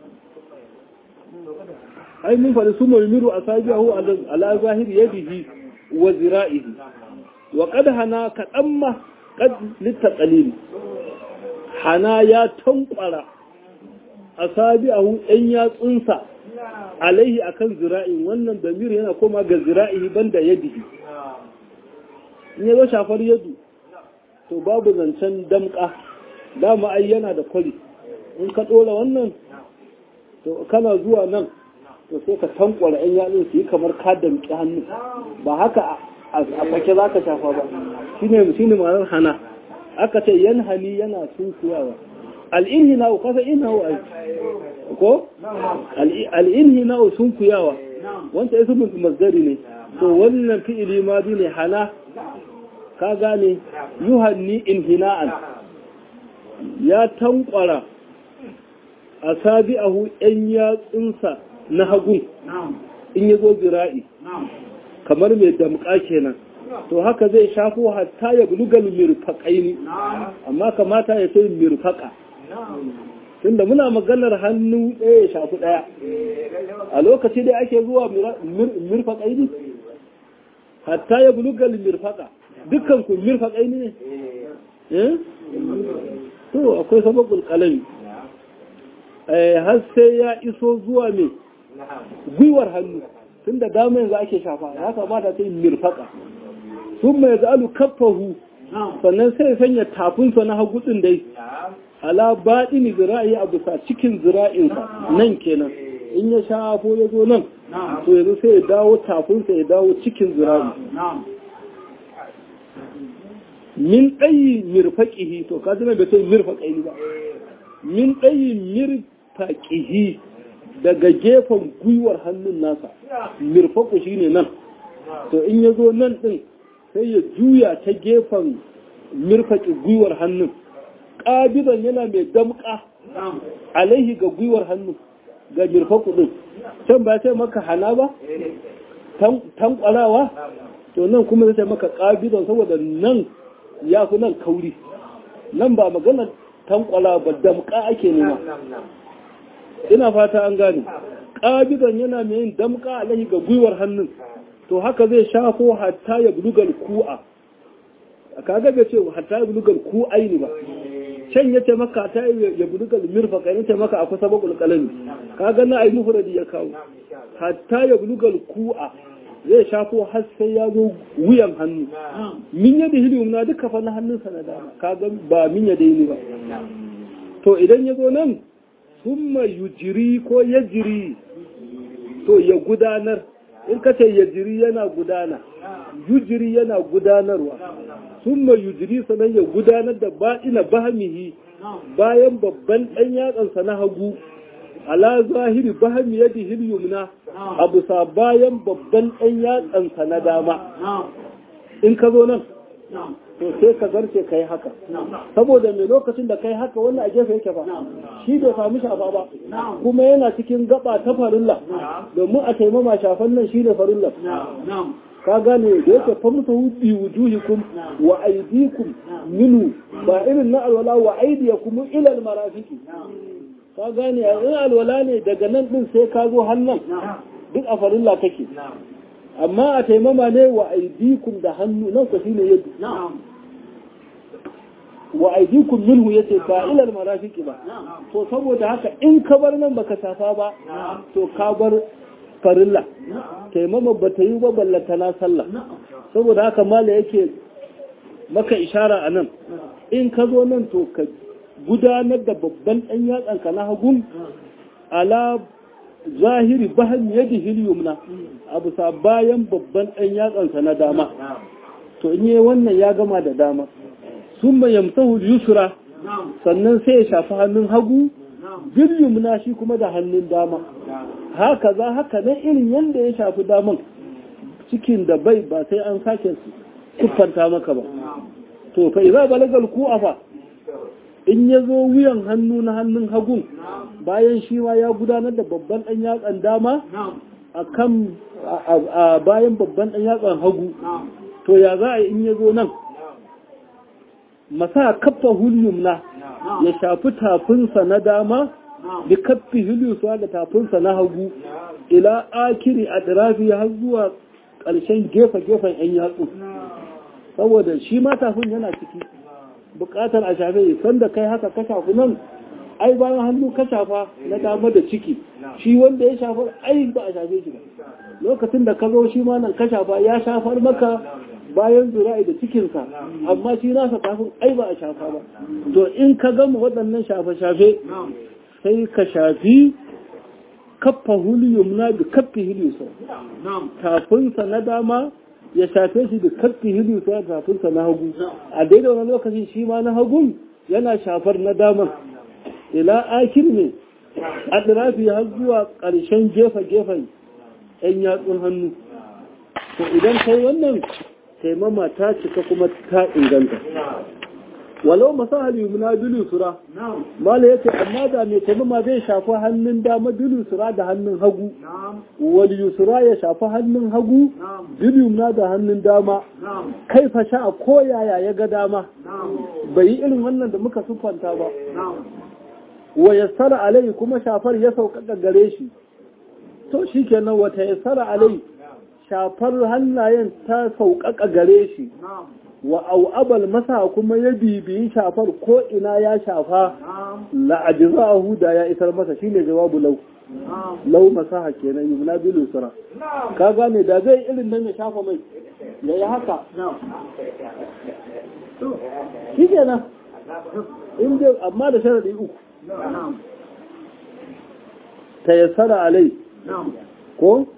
ai mun faɗi su mulmiru a sabiyahu ala zahiri yadihi wa zira'ihi wa hana kaɗan ma ƙad littaƙalili hana ya tankwara a sabi'ahu ɗan yatsunsa alaihi akan zira'in wannan damir yana koma ga zira'ihi banda yadihi in yazo shafar yadu to babu zancen damka dama ai yana da kwari in ka ɗora wannan to kana zuwa nan to sai ka tankwara ɗan yatsun su yi kamar ka damƙi hannu ba haka a fake za ka shafa ba shine shine ma'anar hana aka ce yan hani yana sunkuyawa al'inhina wa kasa ina wa ko al'inhina wa sunkuyawa wanda yasu mazdari ne to wannan fi'ili ma bi ne hana ka gane yuhanni inhina'an ya tankwara a sabi'ahu ‘yan yatsunsa na hagun in ya zo zira'i kamar mai damƙa kenan to haka zai shafo hatta ya bulugal mirfaƙaini amma kamata ya ce mirfaƙa tunda muna maganar hannu ɗaya ya shafi ɗaya a lokaci da ake zuwa mirfaƙaini hatta ya bulugal mirfaƙa dukkan ku mirfaƙaini ne to akwai sababul kalami har sai ya iso zuwa mai gwiwar hannu tun da dama yanzu ake shafa ya kamata ta yi mirfaka sun mai za'alu kafahu sannan sai sanya tafinsa na hagutsin dai ala baɗini zira'i a bisa cikin zira'insa nan kenan in ya shafo ya zo nan to yanzu sai ya dawo tafinsa ya dawo cikin zira'i min ɗayi mirfaƙihi to ka zina bai sai mirfaƙihi ba min ɗayi mirfaƙihi daga gefen gwiwar hannun nasa mirfaƙo shi ne nan to in ya zo nan ɗin sai ya juya ta gefen mirfaƙi gwiwar hannun ƙabidan yana mai damƙa alaihi ga gwiwar hannun ga mirfaƙo ɗin can ba sai maka hana ba tankwalawa to nan kuma zai maka ƙabidan saboda nan ya fi nan kauri nan ba magana tankwala ba damƙa ake nema ina fata an gane ƙabidan yana mai yin damƙa alaihi ga gwiwar hannun to haka zai shafo hatta ya bulugal ku'a kaga bai ce hatta ya bulugal ku'ai ne ba can yace maka hatta ya bulugal mirfaqa yace maka akwai sabaqul qalami kaga na ai mufradi ya kawo hatta ya bulugal ku'a zai shafo har sai ya zo wuyan hannu min yadi hiliyum na duka fa na hannunsa na dama kaga ba min yadi ne ba to idan ya zo nan summa yujiri ko yajiri to ya gudanar in ka ce yajiri yana gudana yujiri yana gudanarwa summa yujiri sanan ya gudanar da ba'ina bahamihi bayan babban ɗan yatsansa na hagu ala zahiri bahami yadi hilyumna a bisa bayan babban ɗan yatsansa na dama in ka zo nan to sai ka zarce ka yi haka saboda mai lokacin da ka yi haka wannan a gefe yake ba shi bai sami shafa ba kuma yana cikin gaba ta farilla domin a taimama shafan nan shi ne farilla ka gane da yake famsa bi wujuhikum wa aydikum minu ba irin na alwala wa aydiyakum ila almarafiqi ka gane in alwala ne daga nan din sai ka zo hannan duk a farilla kake amma a taimama ne wa aidikum da hannu nan ka shine yadda wa aidikum minhu yace ba ilal marafiki ba to saboda haka in ka bar nan baka safa ba to ka bar farilla taimama ba ta yi ba ballata na sallah saboda haka mala yake maka ishara a nan in ka zo nan to ka gudanar da babban ɗan yatsanka na hagun ala zahiri bahan yadi hilyumna a bisa bayan babban ɗan yatsansa na dama to in yi wannan ya gama da dama sun yamsahu yusra sannan sai ya shafi hannun hagu bilyumna shi kuma da hannun dama haka za haka nan irin yadda ya shafi daman cikin da bai ba sai an sake siffanta maka ba to fa idza balagal ku'afa in ya zo wuyan hannu na hannun hagun bayan shi ma ya gudanar da babban ɗan yatsan dama a kan a bayan babban ɗan yatsan hagu to ya za a yi in ya zo nan masa kafa hulyumna ya shafi tafinsa na dama da kaffi hilyusa da tafinsa na hagu ila akiri a ɗirafi har zuwa ƙarshen gefe-gefen 'yan yatsu saboda shi ma tafin yana ciki bukatar a shafe sanda kai haka ka shafi nan ai bayan hannu ka shafa na dama da ciki shi wanda ya shafa ai ba a shafe shi ba lokacin da ka zo shi ma nan ka shafa ya shafar maka bayan zura'i da cikinsa amma shi nasa kafin ai ba a shafa ba to in ka gama waɗannan shafe-shafe sai ka shafi kaffa huliyum na da kaffi hiliyusa tafinsa na dama ya shafe shi da karfi hidu ta tafinsa na hagu a daidai wani lokacin shi ma na hagun yana shafar na daman ila akir ne a ɗirafi har zuwa ƙarshen gefe-gefen ‘yan yatsun hannu to idan kai wannan taimama ta cika kuma ta inganta walau masahal yumna bilu sura mala yace amma da mai taimama zai shafi hannun dama bilu sura da hannun hagu wal yusra ya shafi hannun hagu bilu yumna da hannun dama kai fa sha ko yaya ya ga dama bai yi irin wannan da muka siffanta ba wa yassara alai kuma shafar ya sauƙaƙa gare shi to shikenan wata yassara alai shafar hannayen ta sauƙaƙa gare shi wa au'abal masa kuma ya bibiyi shafar ko ina ya shafa la'ajizahu da ya isar masa shine jawabu lau lau masaha kenan yumna bil usra ka gane da zai irin nan ya shafa mai ya yi haka shi kenan in dai amma da sharadi uku tayassara alai ko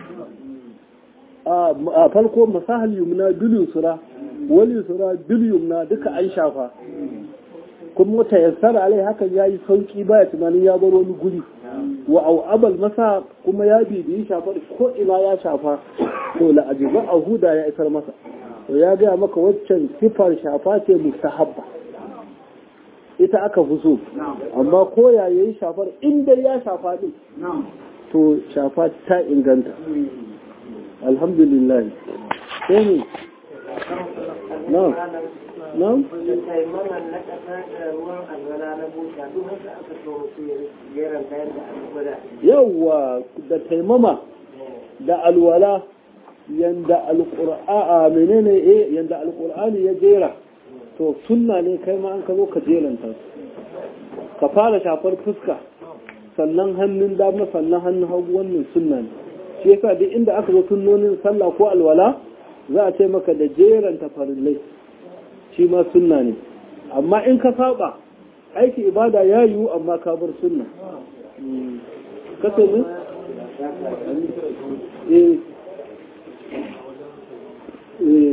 a farko masahal yumna bil usra wal yusra bil yumna duka an shafa kuma tayassara alai hakan yayi sauki baya tunanin ya bar wani guri wa au'abal masa kuma ya bibiyi shafar ko ina ya shafa to la ajiba a huda ya isar masa to ya gaya maka waccan sifar shafa ce mustahabba ita aka fi so amma ko ya yayi shafar inda ya shafa din to shafa ta inganta alhamdulillah sai ne na na yawwa da taimama da alwala yanda alqur'a menene eh yanda alqur'ani ya jera to sunna ne kai ma an ka zo ka jeranta ka fara shafar fuska sannan hannun dama sannan hannun hagu wannan sunna ne shi yasa duk inda aka zo sunnonin sallah ko alwala za a ce maka da jeranta farillai shi ma sunna ne amma in ka saba aiki ibada ya yiwu amma ka bar sunna kasa ne? eh eh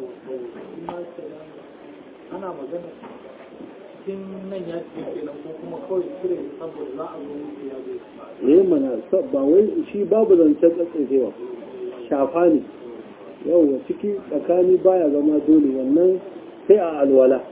ana magana cikin nan ya ce kenan ko kuma kawai cire saboda za a zo mutu ya zo eh mana ba wai shi babu zancen tsatsewa shafa ne yawwa ciki tsakani baya zama dole wannan sai a alwala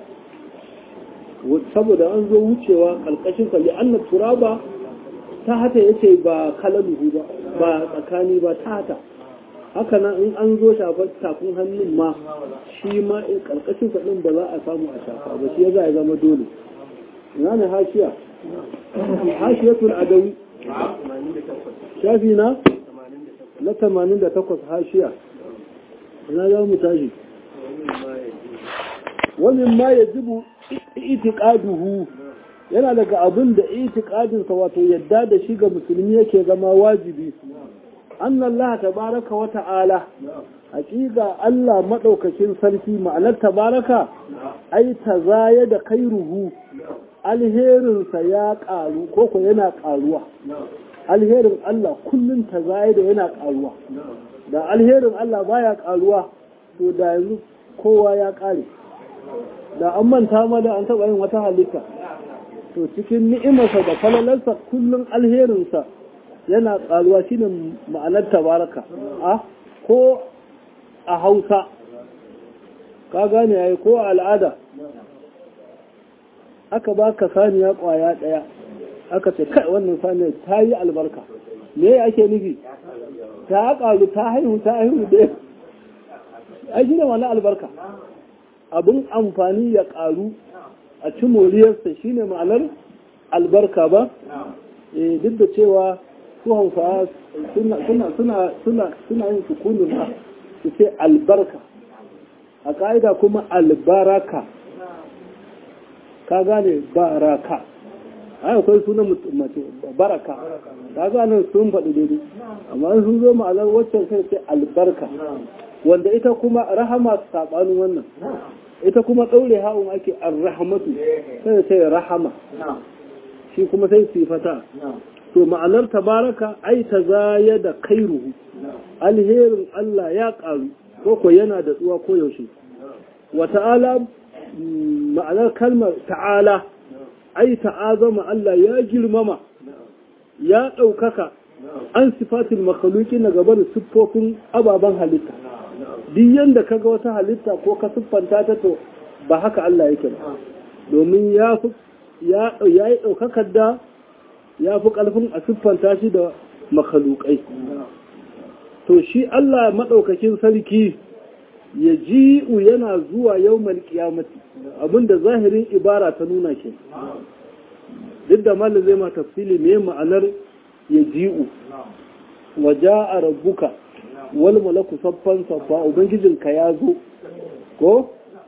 saboda an zo wucewa ƙarƙashin kalli an turaba ta hata yace ba kalaluhu ba ba tsakani ba ta hata haka nan in an zo shafar tafin hannun ma shi ma in ƙarƙashin ɗin ba za a samu a shafa ba shi ya za a zama dole ina ne hashiya hashiyatul adawi shafi na na 88 hashiya ina za mu tashi wani ma ya jibu itiƙaduhu yana daga abin da itiƙadinsa wato yadda da shi ga musulmi yake zama wajibi annan Allah tabaraka wa ta'ala haƙiƙa Allah maɗaukakin sarki ma'anar tabaraka ai ta zaya da kairuhu alherinsa ya ƙaru ko ko yana ƙaruwa alherin Allah kullum ta zaya da yana ƙaruwa da alherin Allah baya ƙaruwa to da yanzu kowa ya ƙare da an manta ma da an taɓa yin wata halitta to cikin ni'imarsa da falalarsa kullum alherinsa yana ƙaruwa shine ma'anar tabaraka a ko a hausa ka gane yayi ko a al'ada aka baka saniya ƙwaya ɗaya aka ce kai wannan saniya ta yi albarka me ake nufi ta ƙaru ta haihu ta haihu da ai shi ne wani albarka abin amfani ya ƙaru a ci moriyarsa shi ne ma'anar albarka ba duk da cewa su hausa suna yin sukunin ha su ce albarka a ƙa'ida kuma albaraka ka gane baraka ai akwai sunan mace baraka ka gane sun faɗi daidai amma sun zo ma'anar waccan kai ce albarka wanda ita kuma rahama saɓanin wannan ita kuma ɗaure ha'un ake arrahamatu sai sai rahama shi kuma sai sifata to ma'anar tabaraka ai ta zaya da kairuhu alherin Allah ya ƙaru ko ko yana da tsuwa ko yaushe wa ta'ala ma'anar kalmar ta'ala ai ta'azama Allah ya girmama ya ɗaukaka an sifatin makaluki na gaba da siffofin ababen halitta duk yanda kaga wata halitta ko ka siffanta ta to ba haka Allah yake ba domin ya ya yi ɗaukakar da ya fi ƙarfin a siffanta shi da makalukai to shi Allah maɗaukakin sarki ya ji'u yana zuwa yau malƙiyamati abinda zahirin ibara ta nuna ke duk da malin zai ma tafsili me ma'anar ya ji'u waja a rabbuka wal malaku saffan saffa ubangijinka ya zo ko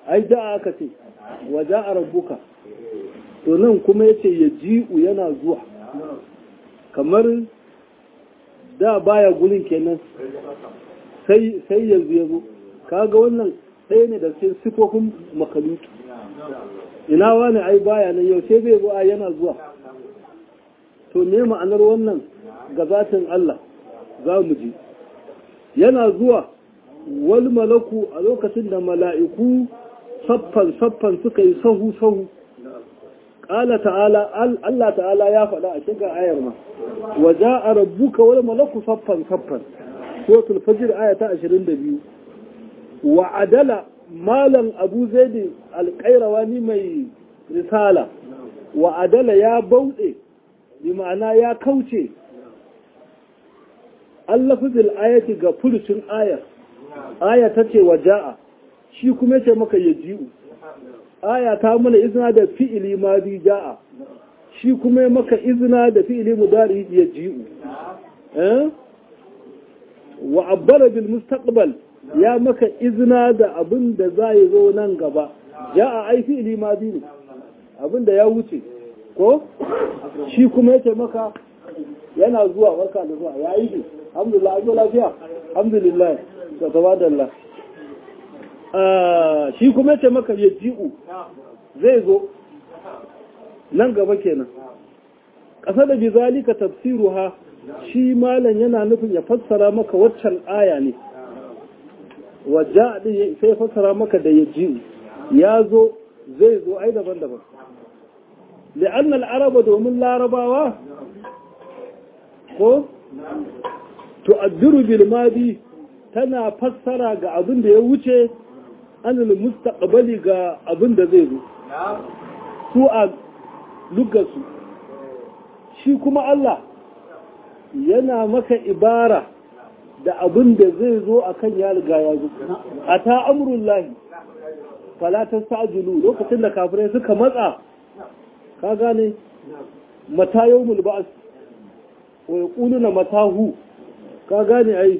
ai da aka ce wa ja'a rabbuka to nan kuma yace ya ji'u yana zuwa kamar da baya gurin kenan sai sai yanzu ya zo kaga wannan ɗaya ne da cikin sifofin makaluki ina wani ai baya nan yau sai bai zo a yana zuwa to me ma'anar wannan ga zatin Allah za mu ji yana zuwa wal malaku a lokacin da mala'iku saffan saffan suka yi sahu sahu ƙala ta'ala Allah ta'ala ya faɗa a shiga ayar ma waje a rabbuka wal malaku saffan saffan suratul fajr aya ta 22 wa adala malam abu zaidi alƙairawani mai risala wa adala ya bauɗe bi ma'ana ya kauce allafizil ayati ga furucin ayar aya ta ce wa ja'a shi kuma ce maka ya ji'u aya ta mana izina da fi'ili ma bi ja'a shi kuma maka izina da fi'ili mudari ya ji'u wa abbara bil mustaqbal ya maka izina da abin da za yi zo nan gaba ja'a ai fi'ili ma bi ne abin da ya wuce ko shi kuma yace maka yana zuwa barka da zuwa ya yi alhamdulillah an zo lafiya alhamdulillah da tabadallah shi kuma yace maka ya ji'u zai zo nan gaba kenan ƙasa da bizalika tafsiruha shi malam yana nufin ya fassara maka waccan aya ne wajja din sai fassara maka da ya ji'u ya zo zai zo ai daban-daban لأن العرب دومن لارباوا ko tu'addiru bil madi tana fassara ga abin da ya wuce anil mustaqbali ga abin da zai zo su a lugasu shi kuma Allah yana maka ibara da abin da zai zo akan ya riga ya zo ata amrullahi fala tastajilu lokacin da kafirai suka matsa ka gane mata yawmul ba'as wa yaquluna matahu ka gane ai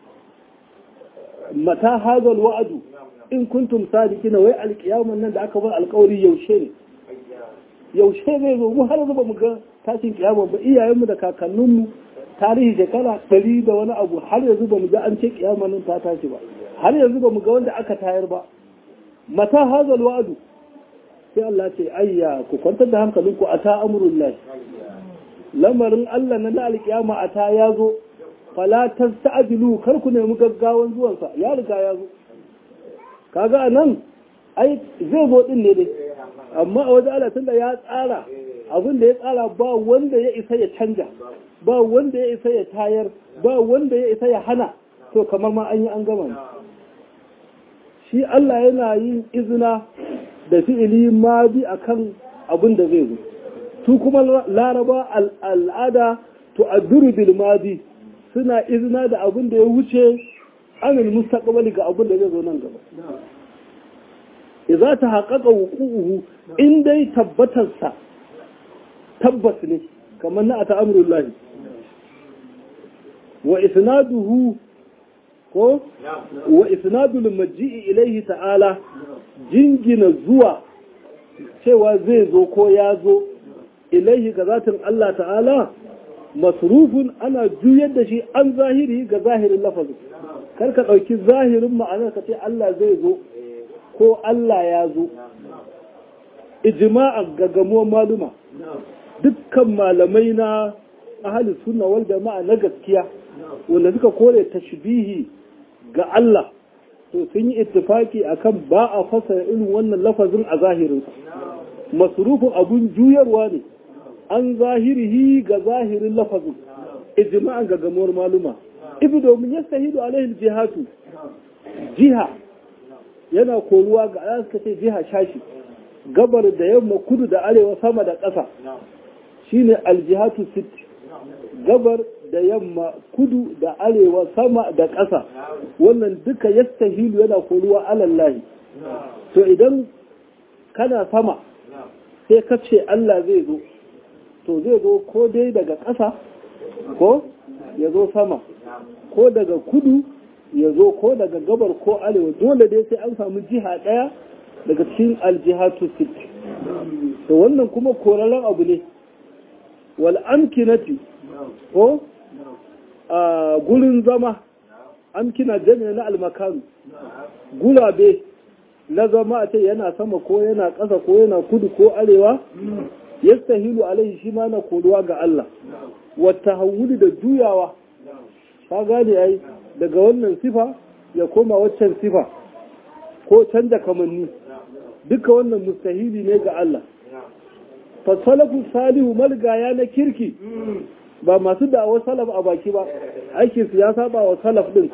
mata hadal wa'adu in kuntum sadiqina wai alqiyaman nan da aka bar alƙawari yaushe ne yaushe zai zo mu har zuba mu ga tashin kiyama ba iyayenmu da kakanninmu tarihi shekara ɗari da wani abu har yanzu ba mu ga an ce kiyama nan ta tashi ba har yanzu ba mu ga wanda aka tayar ba mata hadal wa'adu sai Allah ce ayya ku kwantar da hankalinku a ta amurullahi lamarin Allah na alkiyama a ta ya zo fala tasta'jilu kar ku nemi gaggawan zuwansa ya riga ya zo kaga anan ai zai zo din ne dai amma a wajen Allah tunda ya tsara abin da ya tsara ba wanda ya isa ya canja ba wanda ya isa ya tayar ba wanda ya isa ya hana to kamar ma an yi an gama shi Allah yana yin izina da fi'ili ma bi akan abin da zai zo su kuma laraba al'ada to aduru bil madi suna izina da abin da ya wuce anil mustaqbali ga abin da zai zo nan gaba idza ta haqqaqa wuqu'uhu in dai tabbatar sa tabbas ne kamar na ata amrullahi wa isnaduhu ko wa isnadul maji'i ilaihi ta'ala jingina zuwa cewa zai zo ko ya zo ilaihi ga zatin Allah ta'ala masrufun ana juyar da shi an zahiri ga zahirin lafazin kar ka ɗauki zahirin ma'anar ka ce Allah zai zo ko Allah ya zo ijma'a ga gamuwar maluma dukkan malamai na ahli sunna wal jama'a na gaskiya wanda suka kore tashbihi ga Allah to sun yi ittifaki akan ba a fasara irin wannan lafazin a zahirinsa masrufin abun juyarwa ne an zahirihi ga zahirin lafazin ijma'an ga gamuwar maluma ibi domin ya sahidu alaihi jihatu jiha yana koruwa ga ayat suka ce jiha shashi gabar da yamma kudu da arewa sama da ƙasa shine aljihatu sitti gabar da yamma kudu da arewa sama da ƙasa wannan duka yastahilu yana koruwa alallahi to idan kana sama sai ka ce Allah zai zo to zai zo ko dai daga ƙasa ko ya zo sama ko daga kudu ya zo ko daga gabar ko arewa dole dai sai an samu jiha ɗaya daga cikin aljihatu sit to wannan kuma koraren abu ne wal amkinati ko a gurin zama amkina jami'a na almakaru gulabe na zama a ce yana sama ko yana ƙasa ko yana kudu ko arewa yastahilu alaihi shi ma na koruwa ga Allah wata hawuli da juyawa ka gane ai daga wannan sifa ya koma waccan sifa ko canza kamanni duka wannan mustahili ne ga Allah fasalafu salihu malgaya na kirki ba masu da'awar salaf a baki ba aikin su ya saba wa salaf din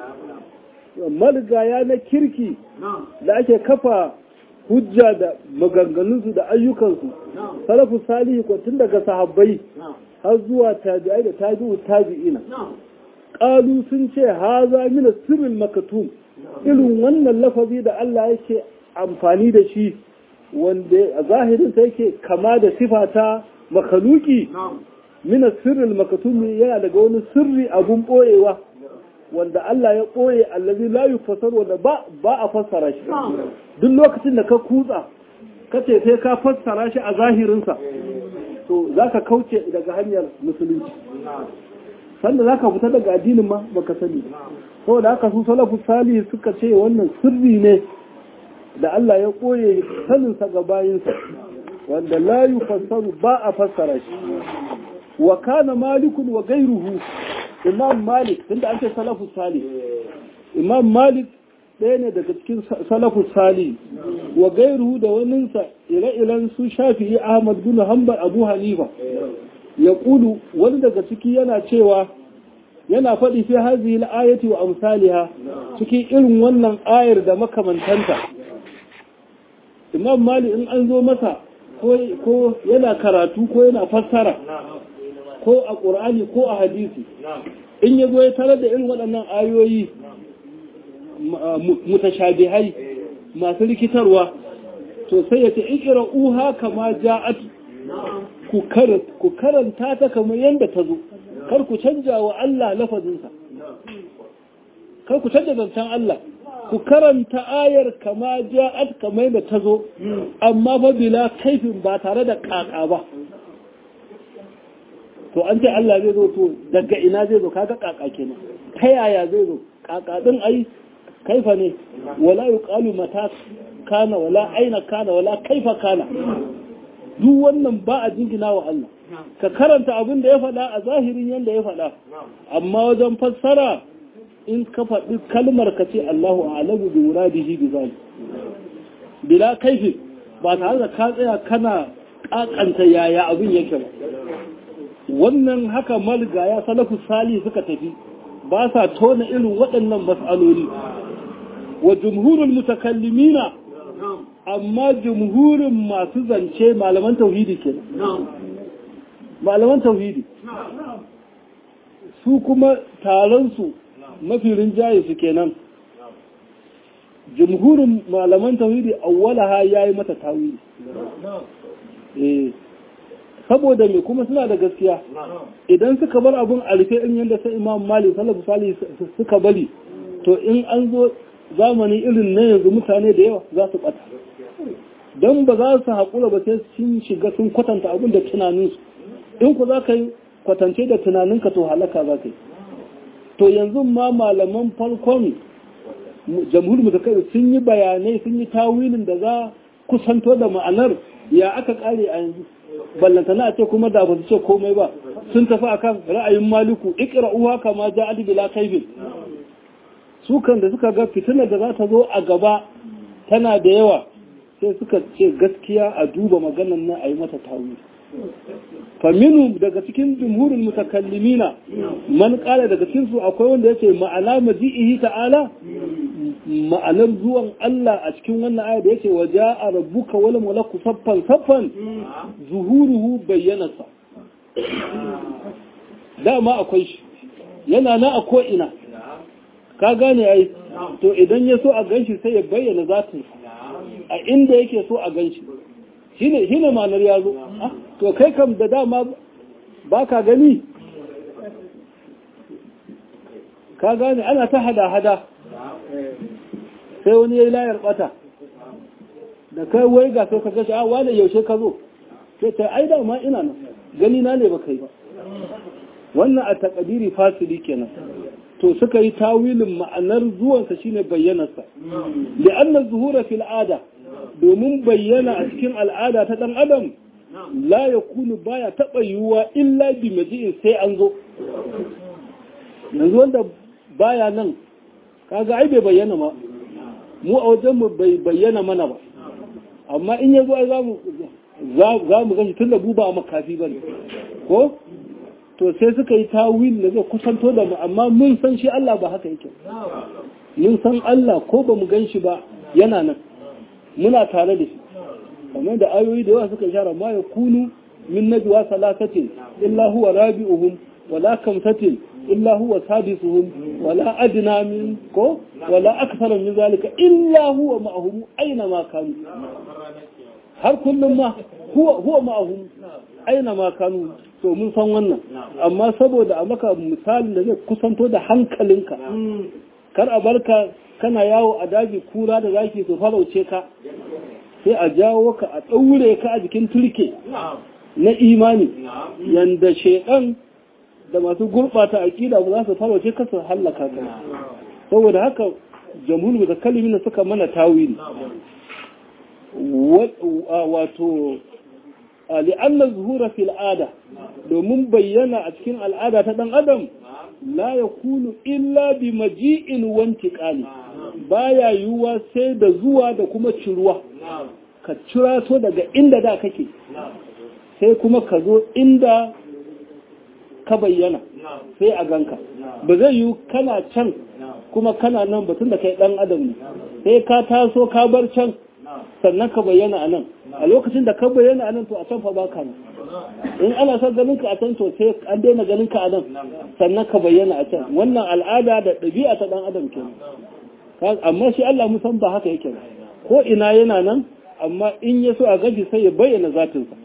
malgaya na kirki da ake kafa hujja da maganganunsu da ayyukansu salafu salihu ko tun daga sahabbai har zuwa tabi'ai da tabi'u tabi'ina qalu sun ce haza min sirrin makatum irin wannan lafazi da Allah yake amfani da shi wanda a zahirin sa yake kama da sifata makaluki min sirrin makatum yana daga wani sirri abun boyewa wanda Allah ya ɓoye allazi la yufassar wanda ba ba a fassara shi duk lokacin da ka kutsa ka ce sai ka fassara shi a zahirinsa to zaka kauce daga hanyar musulunci sanda zaka fita daga addinin ma baka sani saboda haka su salafu salih suka ce wannan sirri ne da Allah ya ɓoye saninsa ga bayinsa wanda la yufassaru ba a fassara shi wa kana malikun wa gairuhu imam malik tunda an ce salafu sali imam malik ɗaya ne daga cikin salafu sali wa gairuhu da waninsa ire-iren su shafi'i ahmad bin hanbal abu hanifa ya kulu wani daga ciki yana cewa yana faɗi fi hazihi al-ayati wa amsaliha cikin irin wannan ayar da makamantanta imam malik in an zo masa ko yana karatu ko yana fassara ko a ƙur'ani ko a hadisi in ya zo ya tarar da irin waɗannan ayoyi mutashabihai masu rikitarwa to sai ya ce ikira uha kama ja'at ku karanta ta kamar yadda ta zo kar ku canja wa Allah lafazinsa kar ku canja zancen Allah ku karanta ayar kama ja'at kamar yadda ta zo amma fa bila kaifin ba tare da kaka ba to an ce Allah zai zo to daga ina zai zo kaga kaka kenan ta yaya zai zo kaka din ai kaifa ne wala yuqalu mata kana wala aina kana wala kaifa kana duk wannan ba a jingina wa Allah ka karanta abin da ya faɗa a zahirin yanda ya faɗa amma wajen fassara in ka faɗi kalmar ka ce Allahu a'lamu bi muradihi bi zalik bila kaifi ba tare da ka tsaya kana kakanta yaya abin yake ba wannan haka malgaya salafu sali suka tafi ba sa tona irin waɗannan mas'aloli wa jumhurul mutakallimina amma jumhurin masu zance malaman tauhidi ke malaman tauhidi su kuma taronsu mafi rinjaye su kenan jumhurin malaman tauhidi awwalaha yayi mata tawili eh saboda me kuma suna da gaskiya idan suka bar abun a rufe in yadda sai imam malik salafu salih suka bari to in an zo zamani irin na yanzu mutane da yawa za su bata don ba za su haƙura ba sai sun shiga sun kwatanta abin da tunaninsu in ku za ka yi kwatance da tunaninka to halaka za ka yi to yanzu ma malaman farkon jamhur mutakai sun yi bayanai sun yi tawilin da za kusanto da ma'anar ya aka kare a yanzu ballantana a ce kuma da ba su ce komai ba sun tafi akan ra'ayin maliku iqra'uha kama ja'at bila kaifin su kan da suka ga fitinar da za ta zo a gaba tana da yawa sai suka ce gaskiya a duba maganan nan a yi mata tawili faminu daga cikin jumhurin mutakallimina man kala daga cikin su akwai wanda yace ma'ana maji'ihi ta'ala ma'anar zuwan Allah a cikin wannan aya da yake waja'a rabbuka wal malaku saffan saffan zuhuruhu bayyanasa dama akwai shi yana na a ko ina ka gane ai to idan ya so a ganshi sai ya bayyana zatin a inda yake so a ganshi shine shine ma'anar ya zo to kai kam da dama ba ka gani ka gane ana ta hada-hada sai wani ya yi layar bata da kai wai ga sai ka gashi a wane yaushe ka zo sai ta ai da ma ina nan gani na ne ba kai ba wannan a takadiri fasili kenan to suka yi tawilin ma'anar zuwansa shine bayyanarsa li'anna zuhura fil ada domin bayyana a cikin al'ada ta dan adam la yakunu baya taba yiwuwa illa bi maji'in sai an zo yanzu wanda baya nan kaga ai bai bayyana ma mu a wajen mu bai bayyana mana ba amma in yazo ai zamu za mu gashi tun da buba makafi bane ko to sai suka yi tawil da zai kusanto da mu amma mun san shi Allah ba haka yake mun san Allah ko ba mu gan shi ba yana nan muna tare da shi kamar da ayoyi da yawa suka shara ma ya kunu min najwa salasatin illa huwa rabi'uhum wala kamsatin illa huwa sadisuhum wala adna min ko wala akthara min zalika illa huwa ma'ahum aina ma kanu har kullum ma huwa huwa ma'ahum aina ma kanu to mun san wannan amma saboda a maka misalin da zai kusanto da hankalinka kar a barka kana yawo a daji kura da zaki su farauce ka sai a jawo ka a ɗaure ka a jikin turke na imani yanda shedan da masu gurɓata aƙida ba za su farauce ka su hallaka ka saboda haka jamhur da kalimin suka mana tawili wato li'anna zuhura fil ada domin bayyana a cikin al'ada ta dan adam la yakunu illa bi maji'in wantiqali baya yiwuwa sai da zuwa da kuma ciruwa ka cira to daga inda da kake sai kuma ka zo inda ka bayyana sai a ganka ba zai yiwu kana can kuma kana nan batun da kai dan adam ne sai ka taso ka bar can sannan ka bayyana a nan a lokacin da ka bayyana a nan to a can fa baka nan in ana son ganin ka a can to sai an daina ganin ka a nan sannan ka bayyana a can wannan al'ada da ɗabi'a ta dan adam kenan amma shi Allah musan ba haka yake ko ina yana nan amma in ya so a gaji sai ya bayyana zatinsa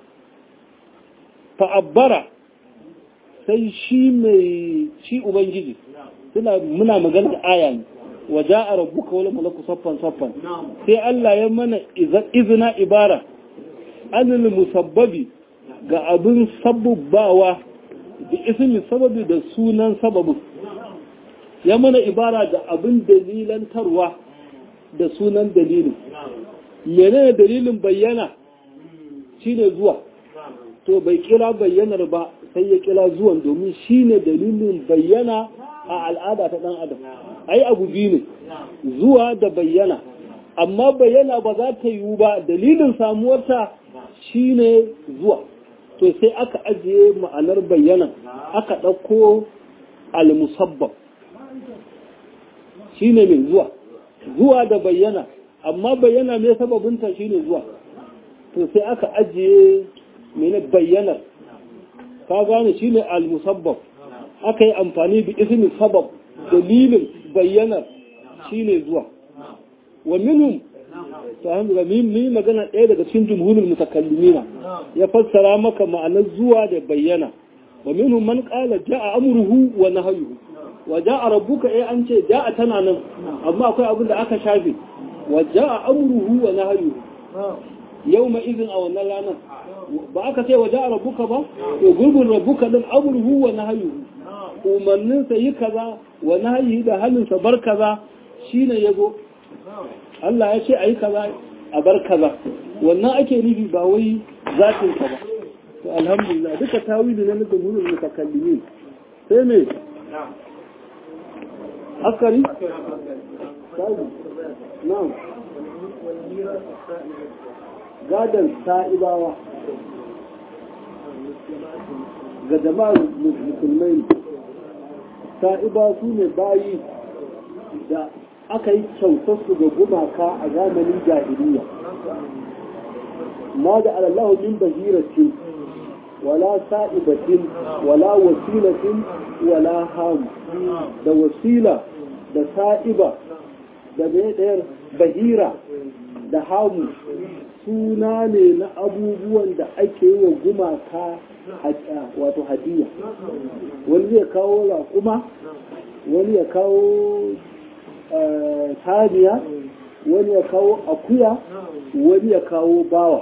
fa'abbara sai shi mai shi ubangiji suna muna magana da aya ne wa ja'a rabbuka wal malaku saffan saffan sai Allah ya mana izina ibara anil musabbabi ga abin sabbabawa da ismi sababi da sunan sababin ya mana ibara da abin dalilantarwa da sunan dalilin menene dalilin bayyana shine zuwa to bai kira bayyanar ba sai ya kira zuwan domin shine dalilin bayyana a al'ada ta dan adam ai abu biyu ne zuwa da bayyana amma bayyana ba za ta yiwu ba dalilin samuwarta shine zuwa to sai aka ajiye ma'anar bayyana aka ɗauko al-musabbab shine mai zuwa zuwa da bayyana amma bayyana mai sababinta shine zuwa to sai aka ajiye mene bayyanar ka gane shine al-musabbab aka yi amfani da ismi sabab dalilin bayyanar shine zuwa wa minhum ta hanzu ga min magana ɗaya daga cikin jumhurul mutakallimina ya fassara maka ma'anar zuwa da bayyana wa minhum man qala ja'a amruhu wa nahyuhu wa ja'a rabbuka eh an ce ja'a tana nan amma akwai abin da aka shafe wa ja'a amruhu wa nahyuhu yawma idhin a wannan ranar ba aka ce wa ja'a rabbuka ba to gurbin rabbuka din amruhu wa nahyuhu umarnin sa yi kaza wa nahyi da halin sa bar kaza shine yazo Allah ya ce ayi kaza a bar kaza wannan ake nufi ba wai zatin ka ba to alhamdulillah duka tawili ne na jumhurul mutakallimin sai me askari na'am gadan sa'ibawa ga jama'ar musulmai sa'iba su ne bayi da aka yi kyautarsu ga gumaka a zamanin jahiliya ma da alallahu min bahiratin wala sa'ibatin wala wasilatin wala hamu da wasila da sa'iba da mai ɗayar bahira da hamu suna ne na abubuwan da ake yi wa gumaka wato hadiya wani ya kawo raƙuma wani ya kawo saniya wani ya kawo akuya wani ya kawo bawa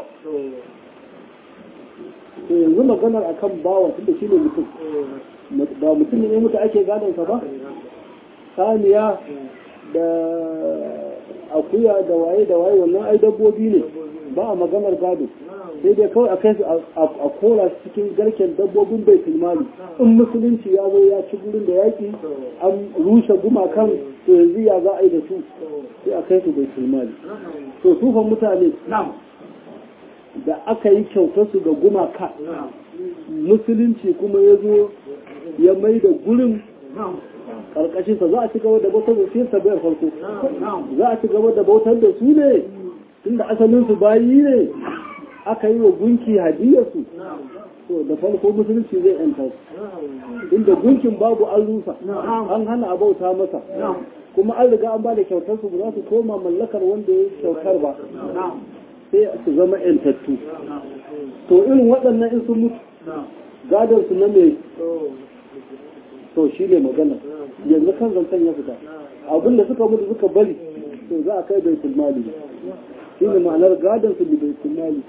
to yanzu maganar akan bawa tunda shi ne mutum ba mutum ne mutu ake gadon sa ba saniya da akuya da waye da waye wannan ai dabbobi ne ba a maganar gado sai dai kawai a kai su a kora su cikin garken dabbobin bai tilmali in musulunci ya zo ya ci gurin da yaki an rushe gumakan to yanzu ya za a yi da su sai a kai su bai tilmali to sufan mutane da aka yi kyautar su ga gumaka musulunci kuma ya zo ya mai da gurin karkashinsa za a ci gaba da bautar da su sabbin farko za a ci gaba da bautar da su ne tunda asalin su bayi ne aka yi wa gunki hadiyarsu to da farko musulunci zai yanta su inda gunkin babu an rusa an hana a bauta masa kuma an riga an ba da kyautar su ba za su koma mallakar wanda ya kyautar ba sai su zama yantattu to irin waɗannan in sun mutu gadon su na mai to shi ne magana yanzu kan zancen ya fita abinda suka mutu suka bari to za a kai bai mali shi ne ma'anar gadon su da bai mali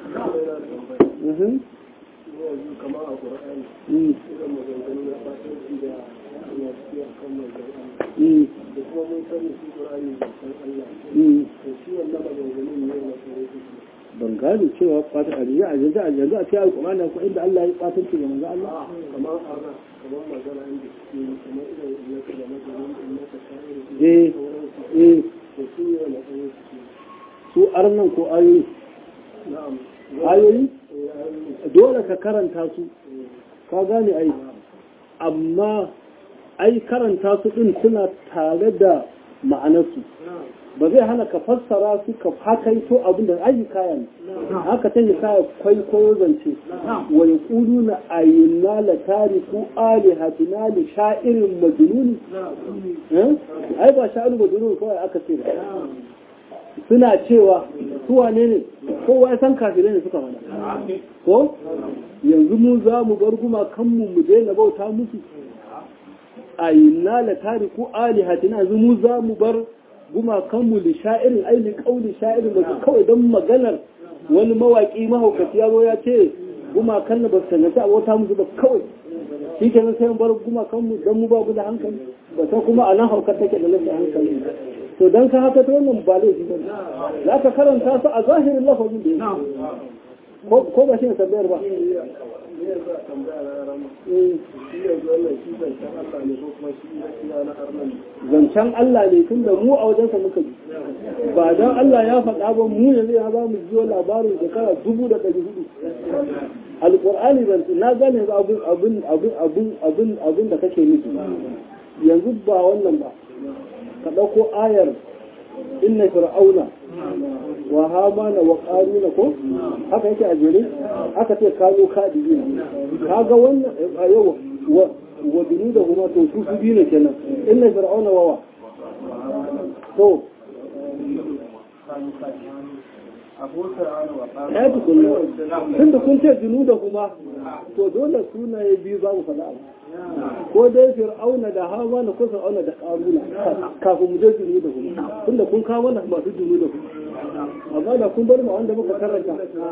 kamar a ƙura'ani irin maganganu na fatanci da ya fi a kan magana da kuma mun sani shi ƙura'ani da san Allah to shi wannan maganganun ne na sarrafa ban gane cewa fatan a yanzu a yanzu a yanzu a cikin alƙur'ani ko inda Allah ya fatanci ga manzo Allah kamar arna kamar magana inda suke yi kamar irin innaka da maganin innaka sha'ir eh eh to su ne wani ɗaya suke su arnan ko ayoyi na'am ayoyi eh ayoyi dole ka karanta su ka gane ai amma ai karanta su din suna tare da ma'anarsu ba zai hana ka fassara su ka hakaito abin da ayi kaya ne haka ta kaya kwaikwayo zance wa yaquluna ayyuna la tariku alihatina li sha'irin majnun eh ai ba sha'irin majnun kawai aka ce ba suna cewa su wane ne kowa ya san kafirai ne suka faɗa ko yanzu mu za mu bar gumakanmu mu daina bauta musu a yinna la tariku alihatina yanzu mu za mu bar gumakanmu li sha'irin aili kauli sha'irin ba kawai don maganar wani mawaki mahaukaci ya zo ya ce gumakan na ba su tangata a bauta musu ba kawai shi ke nan sai mu bar gumakanmu don mu ba mu da hankali ba san kuma a nan haukar take da nasa hankali to don ka haka ta wannan ba laifi ba za ka karanta su a zahirin lafazin da ya ko ba shi ne tambayar ba ne za a tambaya na rama shi yanzu wannan shi zancen Allah ne ko kuma shi gaskiya na arnan zancen Allah ne tun da mu a wajensa muka ji ba don Allah ya faɗa ba mu yanzu ya za mu jiyo labarin shekara dubu da ɗari hudu alƙur'ani ban na gane yanzu abin abin abin abin abin abin da kake nufi yanzu ba wannan ba ka ɗauko ayar inna fir'auna wa hamana wa qaruna ko haka yake a jere aka ce kano kadi kaga wannan a yau wa wa da kuma to su su biyu ne kenan inna fir'auna wa wa to ya tukunna tun da kun ce junu da kuma to dole sunaye biyu za mu faɗa abu ko dai fir'auna da hamana ko fir'auna da qaruna kafin mu je junu da kuma tun da kun kawo mana masu junu da kuma amma da kun bar mu wanda muka karanta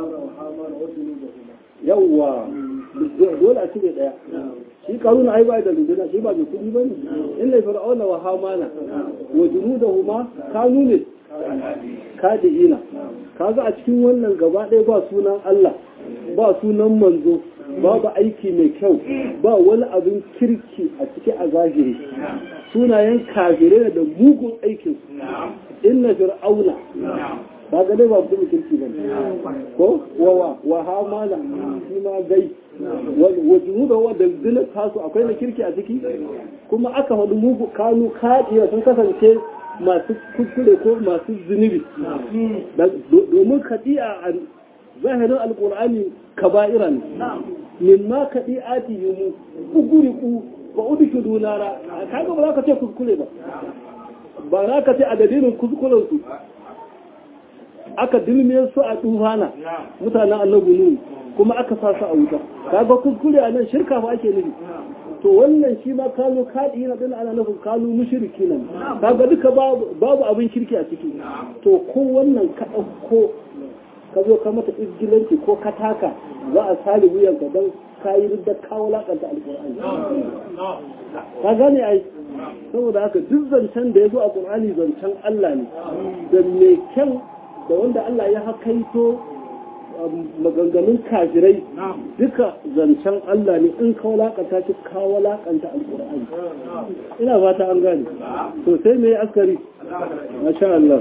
yawwa dole a cire daya shi karuna ai bai da runduna shi ba mai kudi bane inna fir'auna wa hamana wa junudahuma kanu ne kadiina kaga a cikin wannan gaba ɗaya ba sunan Allah ba sunan manzo babu aiki mai kyau ba wani abin kirki a ciki a zahiri sunayen kafirai da mugun aikin inna fir'auna ba ga dai ba mutum kirki ba ko wawa wa hamala shi ma gai wa junuda wa daldilar tasu akwai na kirki a ciki kuma aka faɗi mugu kanu kaɗiya sun kasance masu kuskure ko masu zunubi domin kaɗi'a a zahirin alƙur'ani kaba'ira ne mimma kaɗi'ati yi mu uguriku ba udiki dunara kaga ba za ka ce kuskure ba ba za ka ce a dalilin kuskurensu aka dilmiyar su a tufana mutanen annabi nuhu kuma aka sa su a wuta kaga kuskure a nan shirka fa ake nufi to wannan shi ma kanu kaɗi na ɗin ana nufin kanu mushriki nan kaga duka babu abin kirki a ciki to ko wannan ka ɗauko ka zo ka mata izgilanci ko ka taka za a sare wuyanka don ka yi da kawo lakanta alƙur'ani ka gane ai saboda haka duk zancen da ya zo a ƙur'ani zancen Allah ne da mai kyan da wanda Allah ya hakaito maganganun kafirai duka zancen Allah ne in ka walakanta shi ka walakanta alƙur'ani ina fata an gane to sai me askari masha Allah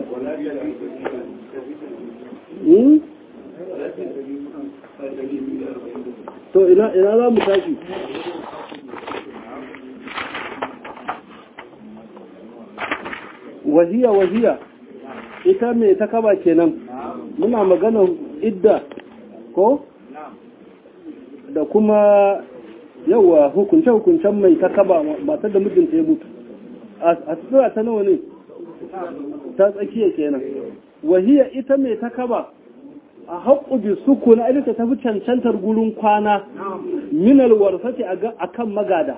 to ina ina za mu tashi wahiya wahiya ita mai ta kaba kenan muna maganar idda ko da kuma yawa hukunce-hukuncen mai ta kaba matar da mijinta ya mutu a tsira ta nawa ne ta tsakiya kenan wahiya ita mai ta kaba a haƙƙu bi suku na ilita ta fi cancantar gurin kwana minal warsace a kan magada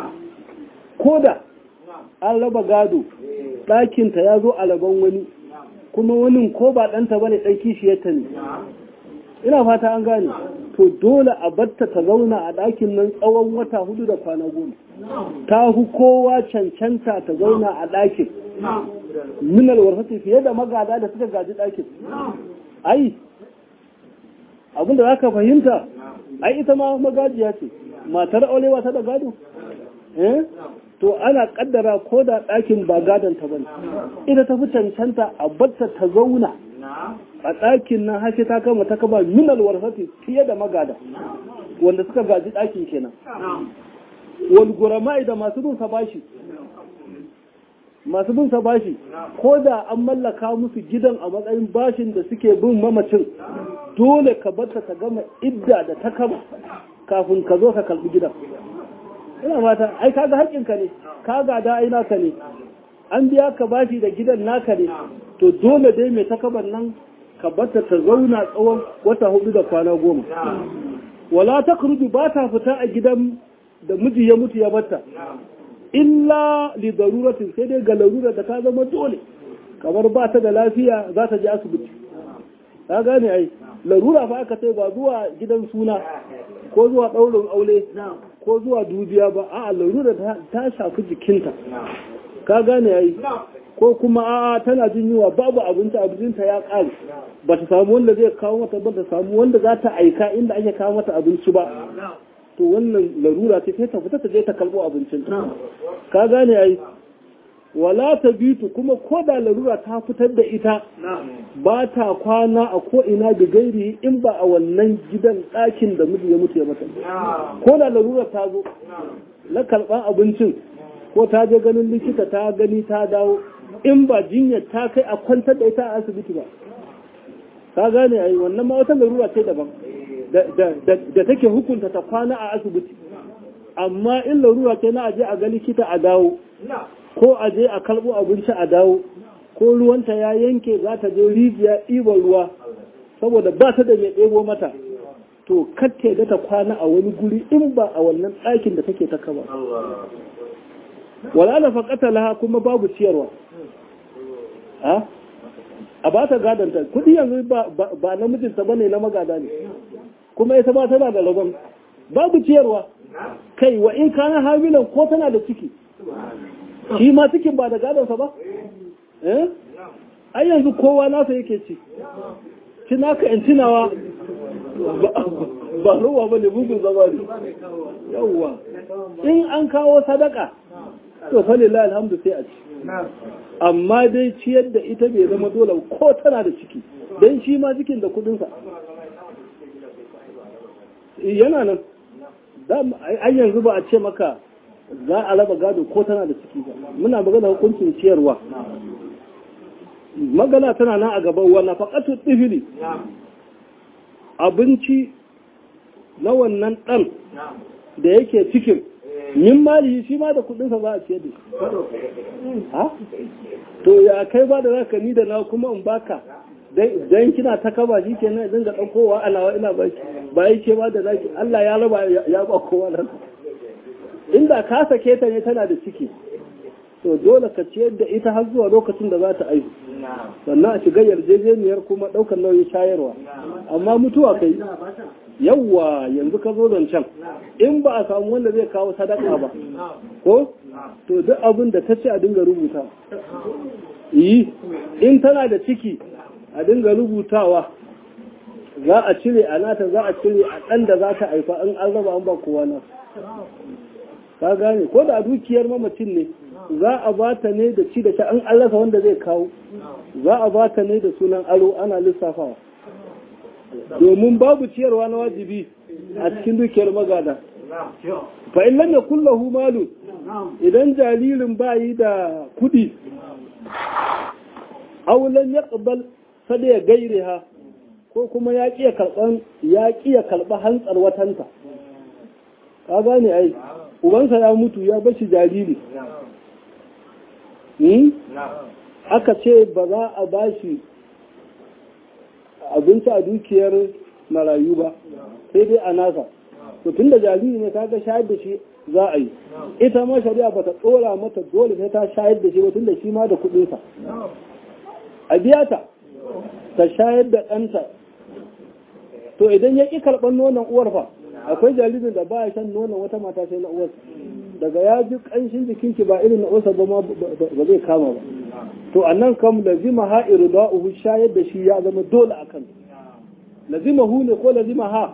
ko da an raba gado ɗakinta ya zo a laban wani kuma wani ko ba ɗanta ba ne ɗan kishiyarta ne ina fata an gane to dole a batta ta zauna a ɗakin nan tsawon wata hudu da kwana goma ta fi kowa cancanta ta zauna a ɗakin minal warsace fiye da magada da suka gaji ɗakin ai abinda za ka fahimta ai ita ma magajiya ce matar aurewa ta da gado eh to ana kaddara ko da ɗakin ba gadon ta bane ita ta fi cancanta a batta ta zauna a ɗakin nan hashe ta kama ta kama minal warfati fiye da magada wanda suka gaji ɗakin kenan wal gurama'i da masu bin bashi masu bin bashi ko da an mallaka musu gidan a matsayin bashin da suke bin mamacin dole ka barta ta gama idda da ta kama kafin ka zo ka kalbi gidan ina fata ai kaga haƙƙinka ne ka gada ai naka ne an biya ka bashi da gidan naka ne to dole dai mai takaban nan ka barta ta zauna tsawon wata hudu da kwana goma wala ta ba ta fita a gidan da miji ya mutu ya barta illa li daruratin sai dai ga larura da ta zama dole kamar ba ta da lafiya za ta je asibiti ka gane ai larura fa aka ce ba zuwa gidan suna ko zuwa ɗaurin aure ko zuwa dubiya ba a larura ta shafi jikinta ka gane ai ko kuma a tana jin yunwa babu abinci abincinta ya ƙare ba ta samu wanda zai kawo mata ba ta samu wanda za ta aika inda ake kawo mata abinci ba to wannan larura ce sai ta fita ta je ta kalbo abincin ka gane ai wala ta bitu kuma ko da larura ta fitar da ita ba ta kwana a ko ina da gairi in ba a wannan gidan ɗakin da miji ya mutu ya mata ko da larura ta zo na karɓar abincin ko ta je ganin likita ta gani ta dawo in ba jinyar ta kai a kwantar da ita a asibiti ba ka gane ai wannan ma wata larura ce daban da take hukunta ta kwana a asibiti amma in larura ce na aje a ga likita a dawo ko aje a kalbo abinci a dawo ko ruwanta ya yanke za ta je rijiya ɗiban ruwa saboda ba ta da mai ɗebo mata to katte da ta kwana a wani guri in ba a wannan ɗakin da take ta kaba wala da faƙata laha kuma babu ciyarwa a ba ta gadanta kudi yanzu ba namijinta ba ne na magada ne kuma ita ba tana da rabon babu ciyarwa kai wa in kana hamilan ko tana da ciki shi ma cikin ba da gadonsa ba eh ai yanzu kowa nasa yake ci ci naka in tunawa ba ruwa ba ne bugun zama ne yawwa in an kawo sadaka to fa lillahi alhamdu sai a ci amma dai ciyar da ita bai zama dole ko tana da ciki don shi ma cikin da kudinsa yana nan ai yanzu ba a ce maka za a raba gado ko tana da ciki ba muna magana hukuncin ciyarwa magana tana nan a gaban wannan faƙatu tsifili abinci na wannan ɗan da yake cikin min mali shi ma da kudinsa za a ce da ha to ya kai ba da zaka ni da na kuma in baka dan kina ta kaba shi kenan idan ga daukowa alawa ina baki ba yi ce ba da zaki Allah ya raba ya ba kowa nan inda ka sake ta ne tana da ciki to dole ka ciyar da ita har zuwa lokacin da za ta aihu sannan a shiga yarjejeniyar kuma ɗaukar nauyin shayarwa amma mutuwa kai yawwa yanzu ka zo can in ba a samu wanda zai kawo sadaka ba ko to duk abin da ta ce a dinga rubuta yi in tana da ciki a dinga rubutawa za a cire a nata za a cire a ɗan da za ta haifa in an raba an ba kowa na ka gane ko da dukiyar mamacin ne za a ba ta ne da ci da sha an allasa wanda zai kawo za a ba ta ne da sunan aro ana lissafawa domin babu ciyarwa na wajibi a cikin dukiyar magada fa in lam yakul lahu malu idan jaririn bayi da kudi aw lam yaqbal sada ya gairiha ko kuma ya kiya karban ya kiya karba hantsar watanta ka gane ai ubansa ya mutu ya bashi jariri aka ce ba za a bashi abinci a dukiyar marayu ba sai dai a nasa to tun da jariri ne kaga shayar da shi za a yi ita ma shari'a ba ta tsora mata dole sai ta shayar da shi ba tun da shi ma da kuɗinsa a biya ta ta shayar da ɗanta to idan ya ƙi karɓar nonon uwar fa akwai jaririn da ba ya shan nonon wata mata sai na uwarsa daga ya ji ƙanshin jikinki ba irin na uwarsa ba ma ba zai kama ba to a nan kam lazima ha irda'uhu shayar da shi ya zama dole a kan lazima hu ne ko lazima ha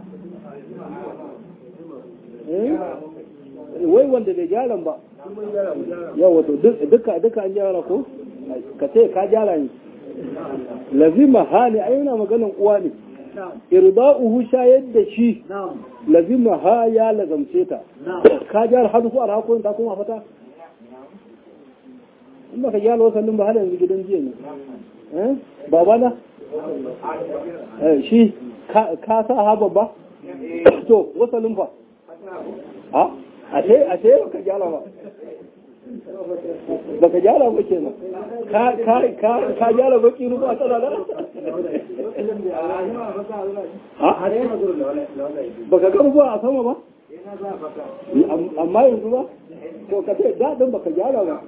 wai wanda bai gyaran ba yawa to duka duka an gyara ko ka ce ka gyara ne lazima ha ne ai yana maganin uwa ne irda'uhu shayar da shi lazima ha ya lazamce ta ka gyara har ku arha ta kuma fata in baka gyara wasallin ba har yanzu gidan jiya ne baba na shi ka sa ha babba to wasallin fa a ashe ashe baka gyara ba baka gyara ba kenan ka ka ka ka gyara baki ruwa tana da baka ga ruwa a sama ba amma yanzu ba to ka ce daɗin baka gyara ba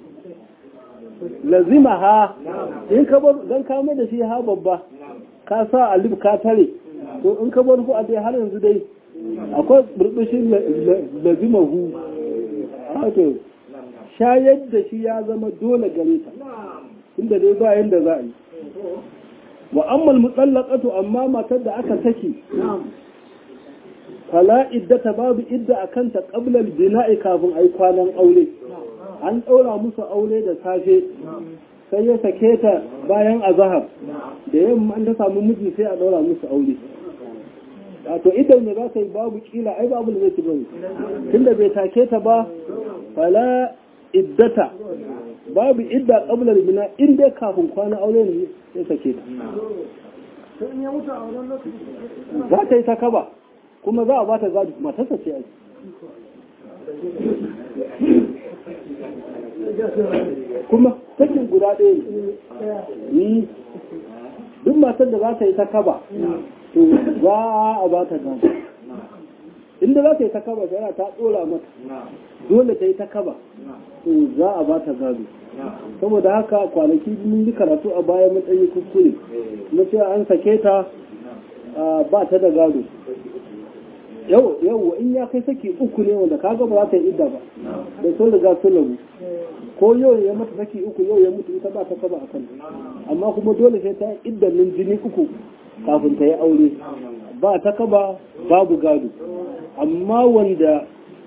lazima ha in ka bar dan ka mai da shi ha babba ka sa alif ka tare to in ka bar ku a dai har yanzu dai akwai burbushin lazima hu to shayar da shi ya zama dole gare ta inda dai ba yanda za a yi wa ammal mutallaqatu amma matar da aka saki fala iddata babu idda akan ta qabla al-bina'i kafin ai kwanan aure an ɗaura musu aure da safe sai ya sake ta bayan azahar da yamma an ta samu miji sai a ɗaura musu aure to idan ne za ta yi babu kila ai babu da zai ci bane tunda bai take ta ba fala iddata babu idda qabla bina in dai kafin kwana aure ne sai sake ta za ta yi ta kaba kuma za a ba ta gadi matarsa ce ai kuma sakin guda ɗaya ne duk matar da za ta yi ta kaba to za a ba ta gado inda za ta yi ta kaba yana ta ɗora mata dole ta yi ta kaba to za a ba ta gado saboda haka kwanaki mun yi karatu a bayan matsayi kuskure na cewa an sake ta ba ta da gado yau yau in ya kai saki uku ne wanda kaga ba za ta yi idda ba da sun riga sun rabu ko yau ya mata saki uku yau ya mutu ita ba ta kaba akan amma kuma dole sai ta yi iddan min jini uku kafin ta yi aure ba ta kaba babu gado amma wanda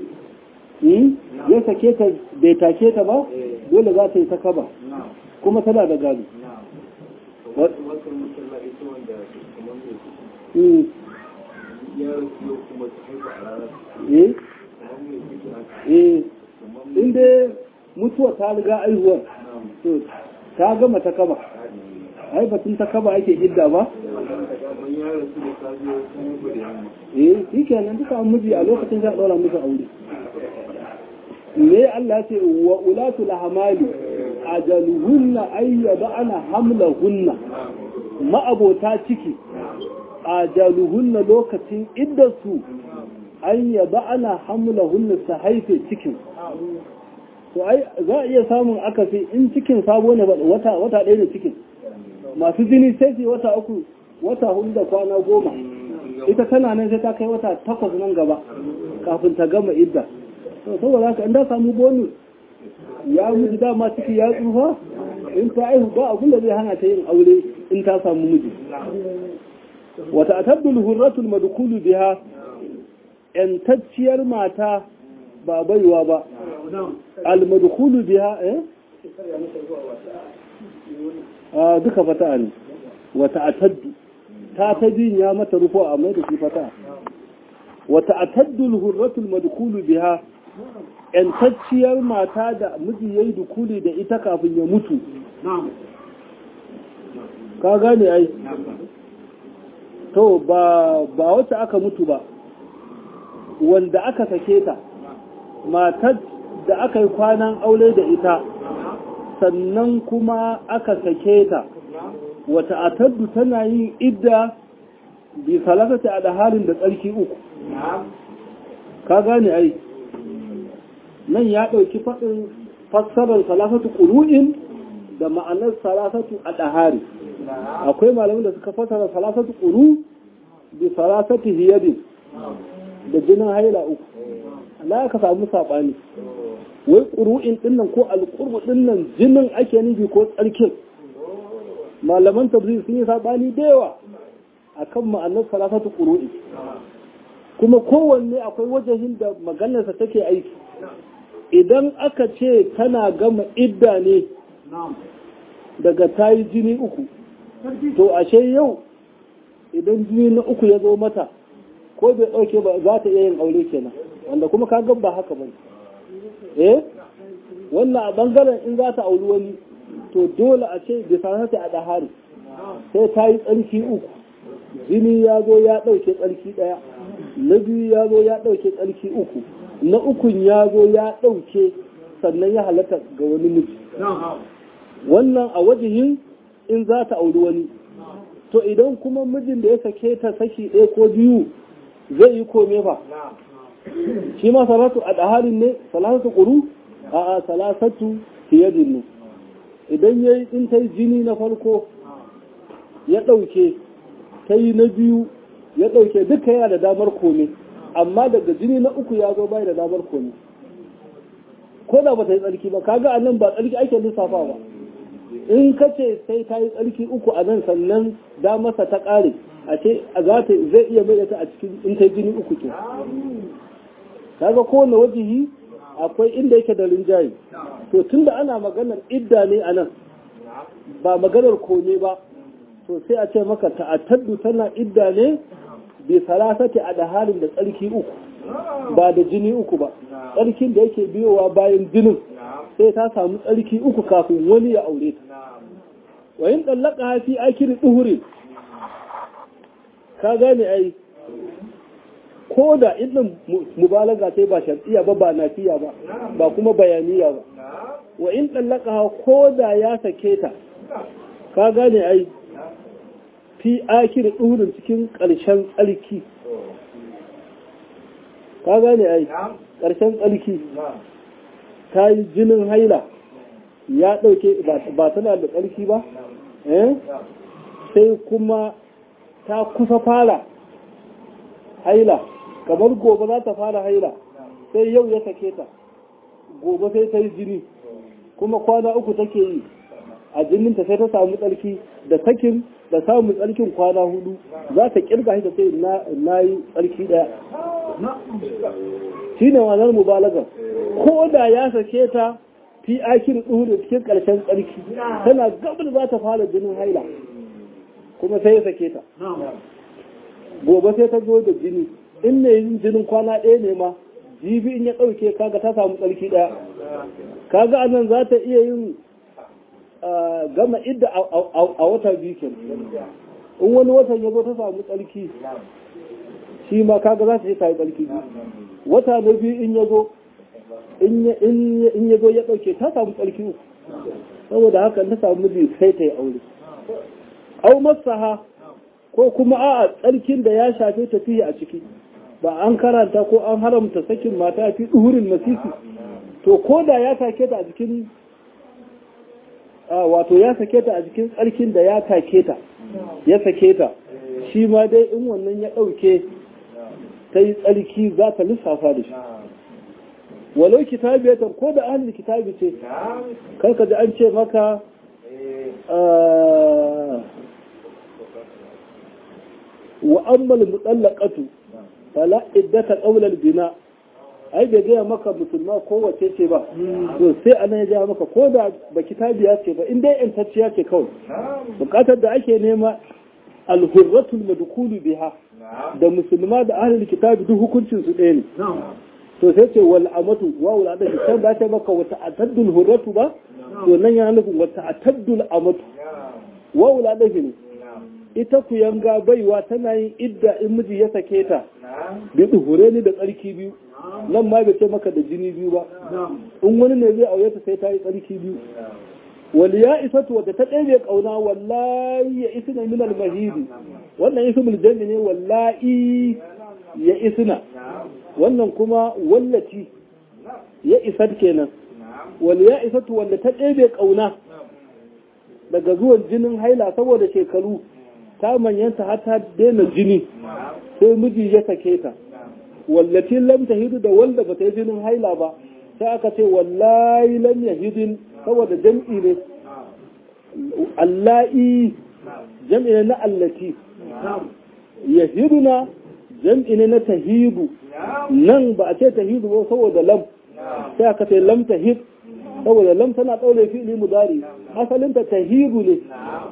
ya sake ta bai take ta ba dole za ta yi ta kaba kuma tana da gado inda mutuwa ta riga aihuwar to ta gama ta kaba ai batun ta kaba ake idda ba eh shi kenan duka an miji a lokacin za a ɗaura musu aure me Allah ce wa ulatu lahamali ajaluhunna ayyada ana hamlahunna ma'abota ciki ajaluhunna lokacin iddarsu an yaba ana hamla hunna su haife cikin to ai za a iya samun akasi in cikin sabo ne wata wata ɗaya ne cikin masu jini sai su wata uku wata hudu da kwana goma ita tana nan sai ta kai wata takwas nan gaba kafin ta gama idda to saboda haka in da samu bonus ya mutu dama ciki ya tsufa in ta aihu ba abin da zai hana ta yin aure in ta samu miji wata ataddul hurratul madkhulu biha yantacciyar mata ba baiwa ba al madkhulu biha eh a duka fata ne wata ataddu ta ta jin ya mata rufo a mai da shi fata wata ataddul hurratul madkhulu biha yantacciyar mata da miji yayi dukuli da ita kafin ya mutu ka gane ai to ba ba wacce aka mutu ba wanda aka sake ta matar da aka yi kwanan aure da ita sannan kuma aka sake ta wata ataddu tana yin idda bi salasata a da halin da tsarki uku ka gane ai nan ya ɗauki faɗin fassarar salasatu ƙuru'in da ma'anar salasatu a ɗahari akwai malamin da suka fassara salasatu ƙuru bi salasatu hiyadin da jinin haila uku Allah ka samu saɓani wai ƙuru'in ɗinnan ko alƙurbu ɗinnan jinin ake nufi ko tsarkin malaman tafsir sun yi saɓani da yawa akan ma'anar salasatu ƙuru'in kuma kowanne akwai wajahin da maganarsa take aiki idan aka ce tana gama idda ne daga ta yi jini uku to ashe yau idan jini na uku ya zo mata ko bai ɗauke ba za ta iya yin aure kenan wanda kuma ka ba haka ba eh wannan a bangaren in za ta auri wani to dole a ce bai sa ta a ɗahari sai ta yi tsarki uku jini ya zo ya ɗauke tsarki ɗaya na biyu ya zo ya ɗauke tsarki uku na ukun ya zo ya ɗauke sannan ya halatta ga wani miji wannan a wajihin in za ta auri wani to idan kuma mijin da ya sake ta saki ɗaya ko biyu zai yi kome fa shi ma salatu a ɗaharin ne salatu ƙuru a a salasatu fiyadin ne idan ya yi in ta yi jini na farko ya ɗauke ta yi na biyu ya ɗauke duka yana da damar kome amma daga jini na uku ya zo bai da damar kome ko da ba ta yi tsarki ba kaga a nan ba tsarki ake lissafa ba in ka ce sai ta yi tsarki uku a nan sannan damarsa ta ƙare a ce a za ta zai iya mai ta a cikin in ta jini uku ke kaga kowane wajihi akwai inda yake da rinjaye to tunda ana maganar idda ne a nan ba maganar kome ba to sai a ce maka ta'attaddu tana idda ne bi salasati a da halin da tsarki uku ba da jini uku ba tsarkin da yake biyowa bayan jinin sai ta samu tsarki uku kafin wani ya aure ta wayin ɗallaka hafi akiri ɗuhurin ka gane ai ko da idin mubalaga sai ba shar'iyya ba ba nafiya ba ba kuma bayaniya ba wa in ɗallaka ko da ya sake ta ka gane ai fi akiri ɗuhurin cikin ƙarshen tsarki ka gane ai ƙarshen tsarki ta yi jinin haila ya ɗauke ba tana da tsarki ba sai kuma ta kusa fara haila kamar gobe za ta fara haila sai yau ya sake ta gobe sai ta yi jini kuma kwana uku take yi a jininta sai ta samu tsarki da sakin da samun tsarkin kwana hudu za ta kirga shi da sai na yi tsarki daya shi ne wanar mubalagar ko da ya sake ta fi akin da cikin karshen tsarki tana gabar za ta fara jinin haila kuma sai ya sake ta gobe sai ta zo da jini in ne yin jinin kwana ɗaya ne ma jibi in ya ɗauke kaga ta samu tsarki ɗaya kaga anan za ta iya yin gama idda a wata biyu ke in wani watan ya zo ta samu tsarki shi ma kaga za ta yi ta yi tsarki wata na biyu in ya zo in ya zo ya ɗauke ta samu tsarki uku saboda haka ta samu miji sai ta yi aure au masaha ko kuma a tsarkin da ya shafe tafiya a ciki ba an karanta ko an haramta sakin mata fi duhurin masisi to ko da ya take ta a jikin wato ya sake ta a jikin tsarkin da ya take ta ya sake ta shi ma dai in wannan ya ɗauke ta yi tsarki za ta lissafa da shi walau kitabiyatan ko da ahlul kitabi ce karka ji an ce maka wa ammal mutallaqatu fala iddata qawla al-bina ai bai gaya maka musulma ko wace ce ba to sai anan ya gaya maka ko da ba kitabiya ce ba in dai intacciya ce kawai bukatar da ake nema al-hurratul madkhulu biha da musulma da ahlul kitabi duk hukuncin su ɗaya ne to sai ce wal amatu wa wal adashi can ba ta maka wata ataddul hurratu ba to nan yana nufin wata ataddul amatu wa wal adashi ne ita ku yanga baiwa tana yin idda in miji ya sake ta bi hure ni da tsarki biyu nan ma bai ce maka da jini biyu ba in wani ne zai aure ta sai ta yi tsarki biyu wal ya isatu wadda ta ɗebe ƙauna wallahi ya isna min al mahidi wannan ismul jami ne wallahi ya isna wannan kuma wallaci ya isat kenan wal ya isatu wanda ta ɗebe ƙauna daga zuwan jinin haila saboda shekaru ta manyanta har ta daina jini sai miji ya sake ta wallafi lam tahidu da wanda bata yi jinin haila ba sai aka ce wallahi lam yahidin saboda jam'i ne allahi jam'i ne na allati yahiduna jam'i ne na tahidu nan ba a ce tahidu ba saboda lam sai aka ce lam tahid saboda lam tana ɗaure fi'li mudari asalinta tahidu ne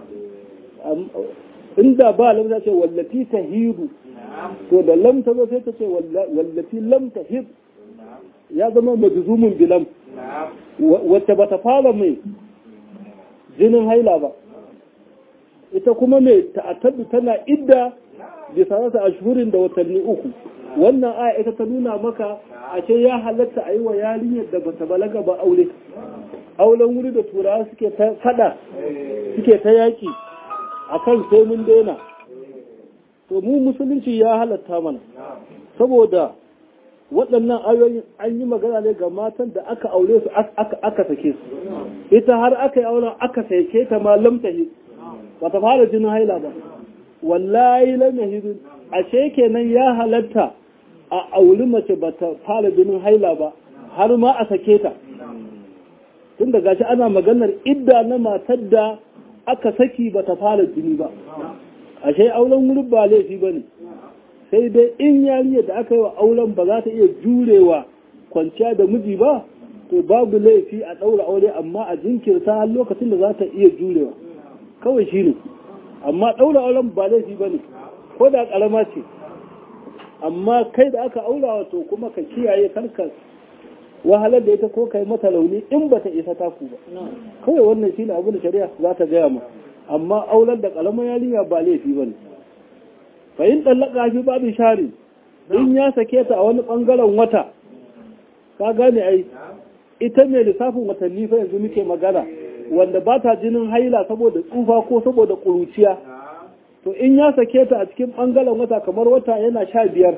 inda ba lam ta ce wallati tahidu to da lam ta zo sai ta ce wallati lam tahid ya zama majzumun bilam wacce bata fara mai jinin haila ba ita kuma mai ta'attadu tana idda bi sanata ashhurin da watanni uku wannan aya ita ta nuna maka a ce ya halatta a yi wa yarinyar da bata balaga ba aure auren wuri da turawa suke ta fada suke ta yaki akan sai mun daina to mu musulunci ya halatta mana saboda waɗannan ayoyin an yi magana ne ga matan da aka aure su aka sake su ita har aka yi auren aka sake ta ma lamtahi ba ta fara jinin haila ba wallahi lamtahi ashe kenan ya halatta a auri mace ba ta fara jinin haila ba har ma a sake ta tun da gashi ana maganar idda na matar da aka saki ba ta fara jini ba ashe auren wurin ba laifi ba ne sai dai in yariyar da aka yi wa auren ba za ta iya jurewa kwanciya da miji ba to babu laifi a ɗaura aure amma a jinkirta har lokacin da za ta iya jurewa kawai shi ne amma ɗaura auren ba laifi ba ne ko da ƙarama ce amma kai da aka aura wato kuma ka kiyaye karka wahalar da ita ko kai mata launi in ba ta isa taku ba kawai wannan shine abin da shari'a za ta gaya mu amma aular da kalamar yarinya ba laifi bane fa in dallaka fi babu shari in ya sake ta a wani bangaren wata ka gane ai ita mai lissafin watanni fa yanzu muke magana wanda ba ta jinin haila saboda tsufa ko saboda kuruciya to in ya sake ta a cikin bangaren wata kamar wata yana sha biyar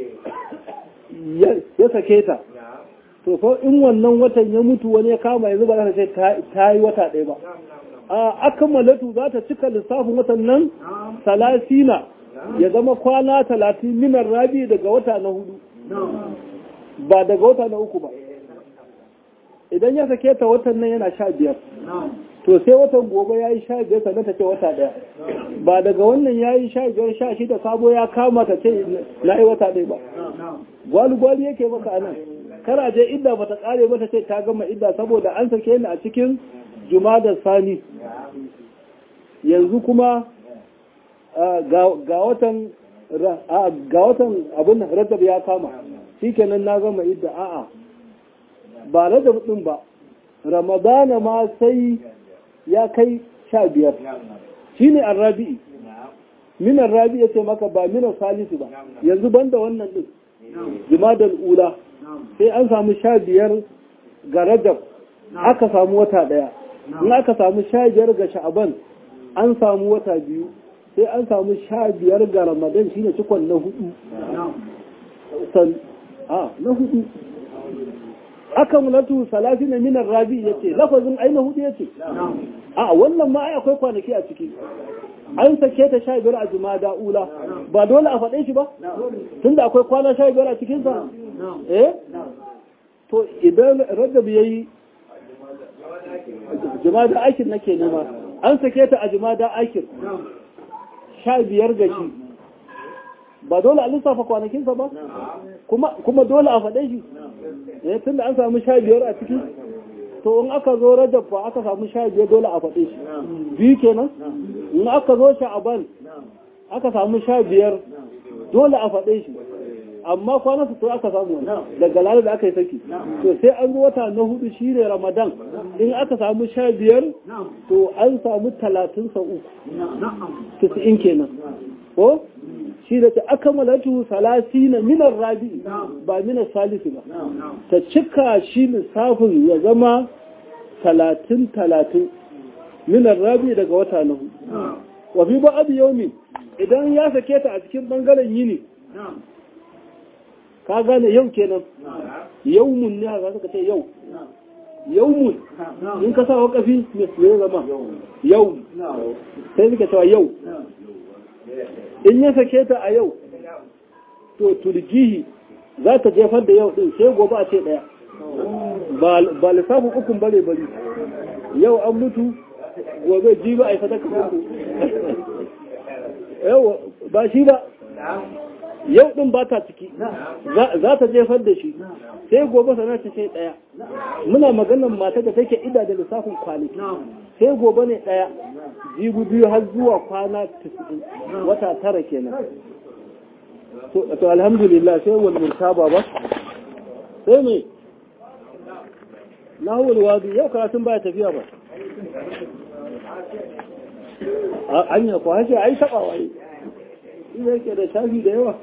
ya sake ta to ko in wannan watan ya mutu wani ya kama yanzu ba za ta ce ta yi wata ɗaya ba a akamalatu za ta cika lissafin watan nan salasina ya zama kwana talatin minar rabi daga wata na hudu ba daga wata na uku ba idan ya sake ta watan nan yana sha biyar to sai watan gobe ya yi sha biyar sannan ta ce wata ɗaya ba daga wannan ya yi sha biyar sha shida sabo ya kama ta ce na yi wata ɗaya ba gwali-gwali yake maka anan kara je idda bata kare ba ta ce ta gama idda saboda an sake ni a cikin jumadar sani yanzu kuma ga watan ga watan abin rajab ya kama shikenan na gama idda a'a ba rajab din ba ramadana ma sai ya kai sha biyar shine arrabi'i min arrabi ya ce maka ba min salisu ba yanzu banda wannan din jumadar ula sai an samu sha biyar ga rajab aka samu wata daya in aka samu sha biyar ga sha'aban an samu wata biyu sai an samu sha biyar ga ramadan shine cikon na hudu san a na hudu aka mulatu salasi na minar rabi ya ce lafazin ai na hudu ya ce a wannan ma ai akwai kwanaki a ciki an sake ta sha biyar a jumada ula ba dole a faɗe shi ba tunda akwai kwana sha biyar a cikinsa eh to idan rajab ya yi jumada aikin nake nema an sake ta a jumada aikin sha biyar ga shi ba dole a lissafa kwanakinsa ba kuma dole a faɗe shi eh tunda an samu sha biyar a ciki to in aka zo rajab fa aka samu sha biyar dole a faɗe shi biyu kenan in aka zo sha'aban aka samu sha biyar dole a faɗe shi amma kwanan su to aka samu wani daga lalata da aka yi saki to sai an zo wata na hudu shi ne ramadan in aka samu sha biyar to an samu talatin sa uku tisa'in kenan ko shi da ta aka malatu salasi na minar rabi ba minar salisi ba ta cika shi lissafin ya zama talatin talatin minar rabi daga wata na hudu wafi ba abu yaumi idan ya sake ta a cikin bangaren yini ka gane yau kenan yaumun ne haka suka ce yau yaumun in ka sa wakafi mai zama yau sai suka cewa yau in ya sake ta a yau to turgihi za ta jefar da yau din sai gobe a ce daya ba lissafin ukun bare bari yau an mutu gobe ji ba a yi sadaka mutu yau ba shi ba yau din ba ta ciki za ta jefar da shi sai gobe sanar ta ce daya muna maganar mata da take ida da lissafin kwanaki sai gobe ne daya jibu biyu har zuwa kwana 90 wata tara kenan to alhamdulillah sai wal murtaba ba sai me nahul wadi yau karatun baya tafiya ba anya ko hashe ai saba wai ina yake da shafi da yawa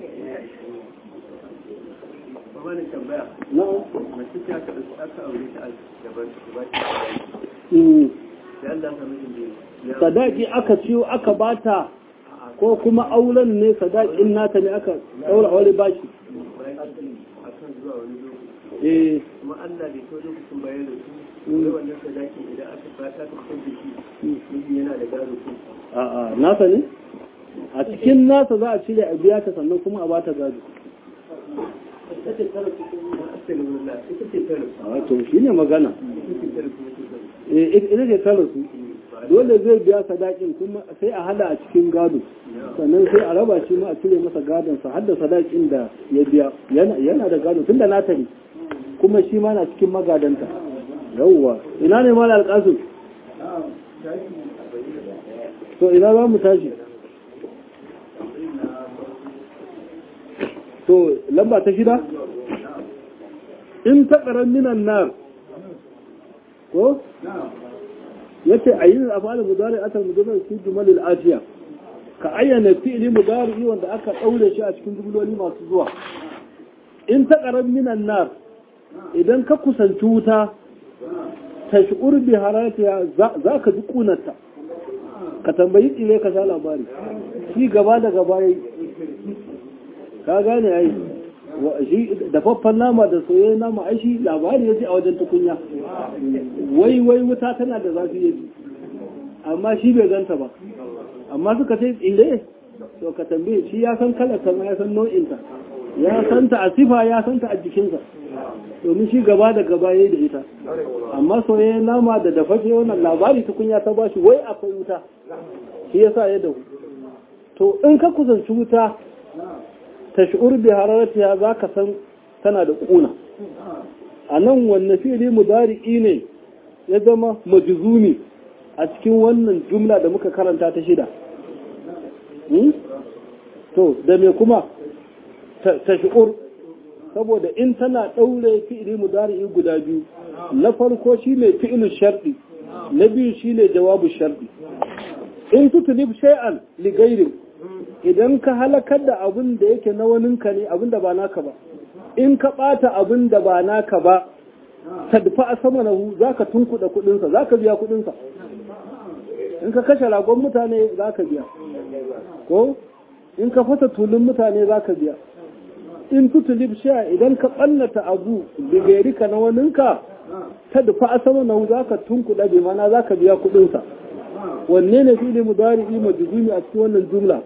wani tambaya na mace ce aka aka aure ta a gaban ta ba ta da Allah ka mijin da ya sadaki aka ciyo aka bata ko kuma auren ne sadakin nata ne aka daura aure baki akan zuwa wani lokaci eh kuma Allah bai so lokacin bayan da su wai wannan sadaki idan aka fata ta kai da shi miji yana da gado ko a'a nasa ne a cikin nasa za a cire a biya ta sannan kuma a bata gado ita ce tara cikin asalin ita ce tara a to shi ne magana ita ce tara kuma ce tara eh ita ce ta rasu dole zai biya sadakin kuma sai a hada a cikin gado sannan sai a raba shi ma a cire masa gadonsa har da sadakin da ya biya yana yana da gado tunda nata ne kuma shi ma na cikin magadanta yawwa ina ne mala alƙasu to ina za mu tashi to lamba ta shida in taƙarar minan nar ko yace ayyul afal mudari atal mudari fi jumalil atiya ka ayyana fi'li mudari wanda aka daure shi a cikin jumloli masu zuwa in taqarrab minan nar idan ka kusanci wuta tash'ur bi haratiha za ka ji kunarta ka tambayi tsire ka sha labari shi gaba da gaba yayi ka gane ai shi dafaffen nama da soyayyen nama ai shi labari ya ji a wajen tukunya wai wai wuta tana da zafi ya ji amma shi bai ganta ba amma suka ce tsire to ka tambaye shi ya san kalar ta ya san nau'inta ya san ta a sifa ya san ta a jikinsa domin shi gaba da gaba yayi da ita amma soyayyen nama da dafaffe wannan labari tukunya ta bashi wai akwai wuta shi yasa ya dahu to in ka kusanci wuta tash'ur bi hararatiha zaka san tana da kuna anan wanne fi'li mudari'i ne ya zama majzumi a cikin wannan jumla da muka karanta ta shida to da me kuma tash'ur saboda in tana daure fi'li mudari'i guda biyu na farko shine fi'lu shar'i na biyu shine jawabu shar'i in tutlib shay'an li ghayrin idan ka halakar da abin da yake na waninka ne abin da ba naka ba in ka ɓata abin da ba naka ba tadfa a sama na hu za ka tunkuɗa kuɗinsa za ka biya kuɗinsa in ka kashe ragon mutane za ka biya ko in ka fasa tulun mutane za ka biya in tutulib sha idan ka ɓannata abu bigairika na waninka ta dufa asama na za ka tunkuɗa bi mana za ka biya kuɗinsa wanne ne fili mudari'i majzumi a cikin wannan jumla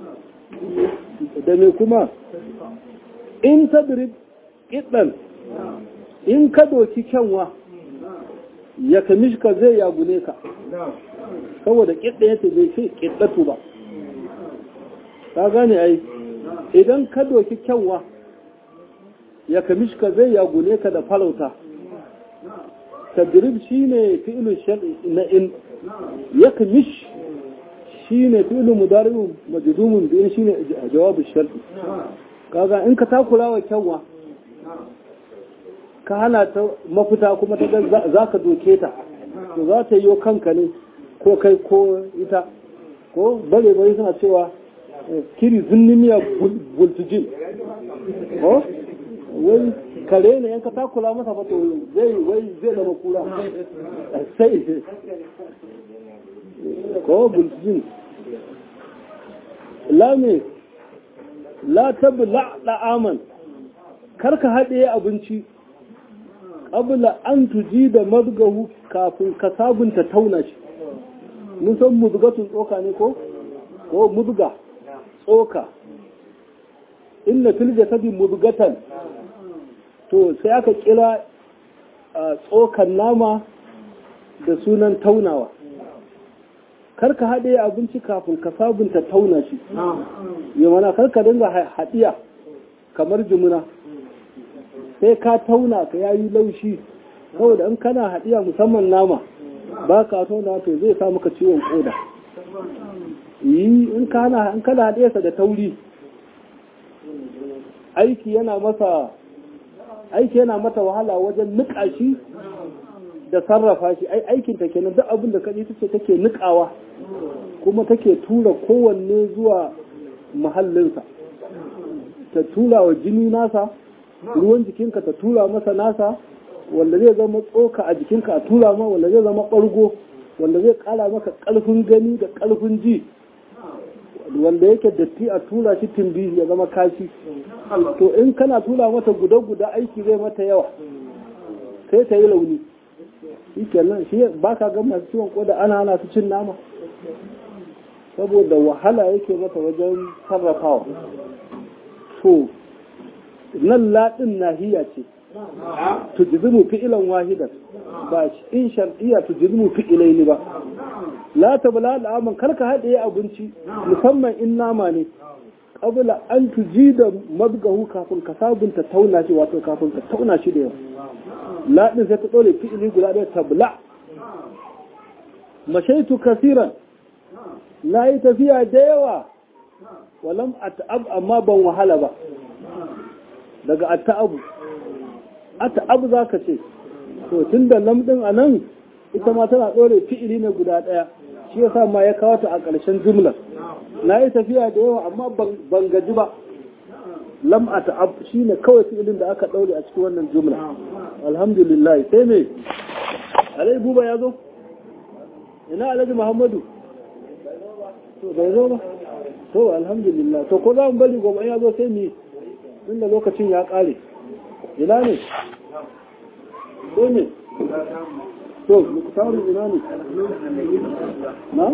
da me kuma in tadrib idan in ka doki kyanwa ya kamishka zai yagune ka saboda kiɗa yace bai ce kiɗatu ba ka gane ai idan ka doki kyanwa ya kamishka zai yagune ka da falauta tadrib shine fi'lu shar'i na in ya kamish shine fi'lu mudari'un majzumun bi shine jawabu shar'i kaga in ka takura wa kyanwa ka hana ta mafita kuma ta za ka doke ta to za ta yi kanka ne ko kai ko ita ko bare bare suna cewa kiri zunnimiya bultujin ko wai kare ne yanka takula masa fato zai wai zai zama kura sai ko bultujin lame la tabla da'aman karka haɗe abinci qabla an tuji da madgahu kafin ka sabunta tauna shi mun san mudgatun tsoka ne ko ko mudga tsoka inna fil jasadi mudgatan to sai aka kira tsokan nama da sunan taunawa karka haɗe abinci kafin ka sabunta tauna shi yamana karka dinga haɗiya kamar jimuna sai ka tauna ka yayi laushi saboda in kana haɗiya musamman nama ba ka tauna to zai sa maka ciwon koda yi in kana in kana haɗiyarsa da tauri aiki yana masa aiki yana mata wahala wajen niƙa shi da sarrafa shi ai aikin ta kenan duk abin da kaji tace take niƙawa kuma take tura kowanne zuwa mahallinsa ta tura wa jini nasa ruwan jikinka ta tura masa nasa wanda zai zama tsoka a jikinka a tura ma wanda zai zama ɓargo wanda zai ƙara maka ƙarfin gani da ƙarfin ji wanda yake datti a tura shi timbi ya zama kashi to in kana tura mata guda-guda aiki zai mata yawa sai ta yi launi shi kenan shi ba ka ga masu ciwon koda ana hana su cin nama saboda wahala yake mata wajen sarrafawa to nan laɗin nahiya ce tujizimu fi'ilan wahidan ba in shar'iyya tujizimu fi'ilai ne ba la tabla al'aman karka haɗe abinci musamman in nama ne qabla an tuji da madgahu kafin ka sabunta tauna shi wato kafin ka tauna shi da yawa laɗin sai ta ɗore fi'ili guda ɗaya tabla mashaitu kasiran na yi tafiya da yawa walam ata'ab amma ban wahala ba daga ata'abu ata'abu za ka ce to tun da lamɗin a nan ita ma tana ɗore fi'ili ne guda ɗaya shi ya sa ma ya kawo ta a ƙarshen jumlar na yi tafiya da yawa amma ban gaji ba lam ata'ab shi ne kawai fi'ilin da aka ɗaure a cikin wannan jumla alhamdulillah sai me alai buba ya zo ina alhaji muhammadu to bai zo ba to alhamdulillah to ko za mu bari gobe ya zo sai mu inda lokacin ya kare ina ne ko ne to muktarin ina ne na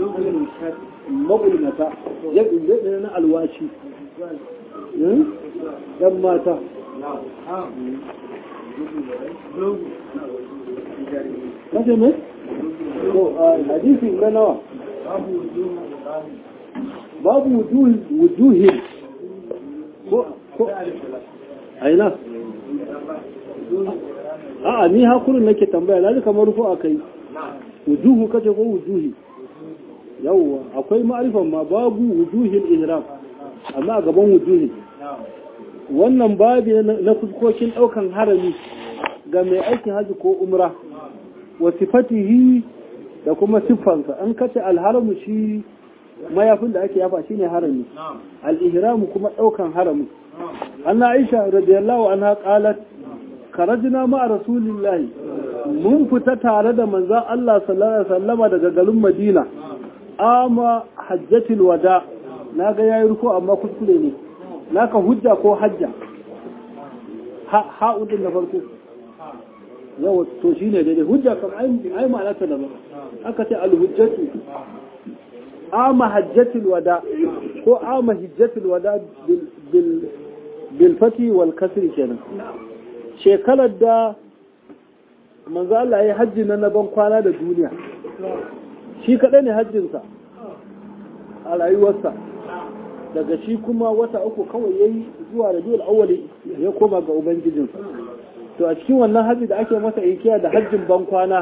magulmata yadda zai na alwashi yan mata kashe mai? to hadisi na nawa babu wujuhin ko aina a'a ni hakurin nake tambaya lalai kamar rufu a kai wujuhu kace ko wujuhi yawwa akwai ma'arifan ma babu wujuhin ihram amma a gaban wujuhin wannan babi na fuskokin daukan harami ga mai aikin haji ko umra wa sifatihi da kuma siffansa an kace alharamu shi mayafin da ake yafa shine harami al-ihramu kuma daukan harami anna aisha radiyallahu anha qalat karajna ma rasulillahi mun fita tare da manzon Allah sallallahu alaihi wasallama daga garin Madina ama hajjatul wada naga yayi ruku amma kuskure ne naka hujja ko hajja ha'un din na farko yawa to shi ne daidai hujja kam ai ma'ana ta daban aka ce alhujjatu ama hajjatul wada ko ama hijjatul wada bil fati wal kasri kenan shekarar da manzo Allah ya hajji na naban kwana da duniya shi kadai ne hajjinsa a rayuwarsa daga shi kuma wata uku kawai yayi zuwa da dole awwali ya koma ga ubangijinsa to a cikin wannan hajji da ake masa inkiya da hajjin ban kwana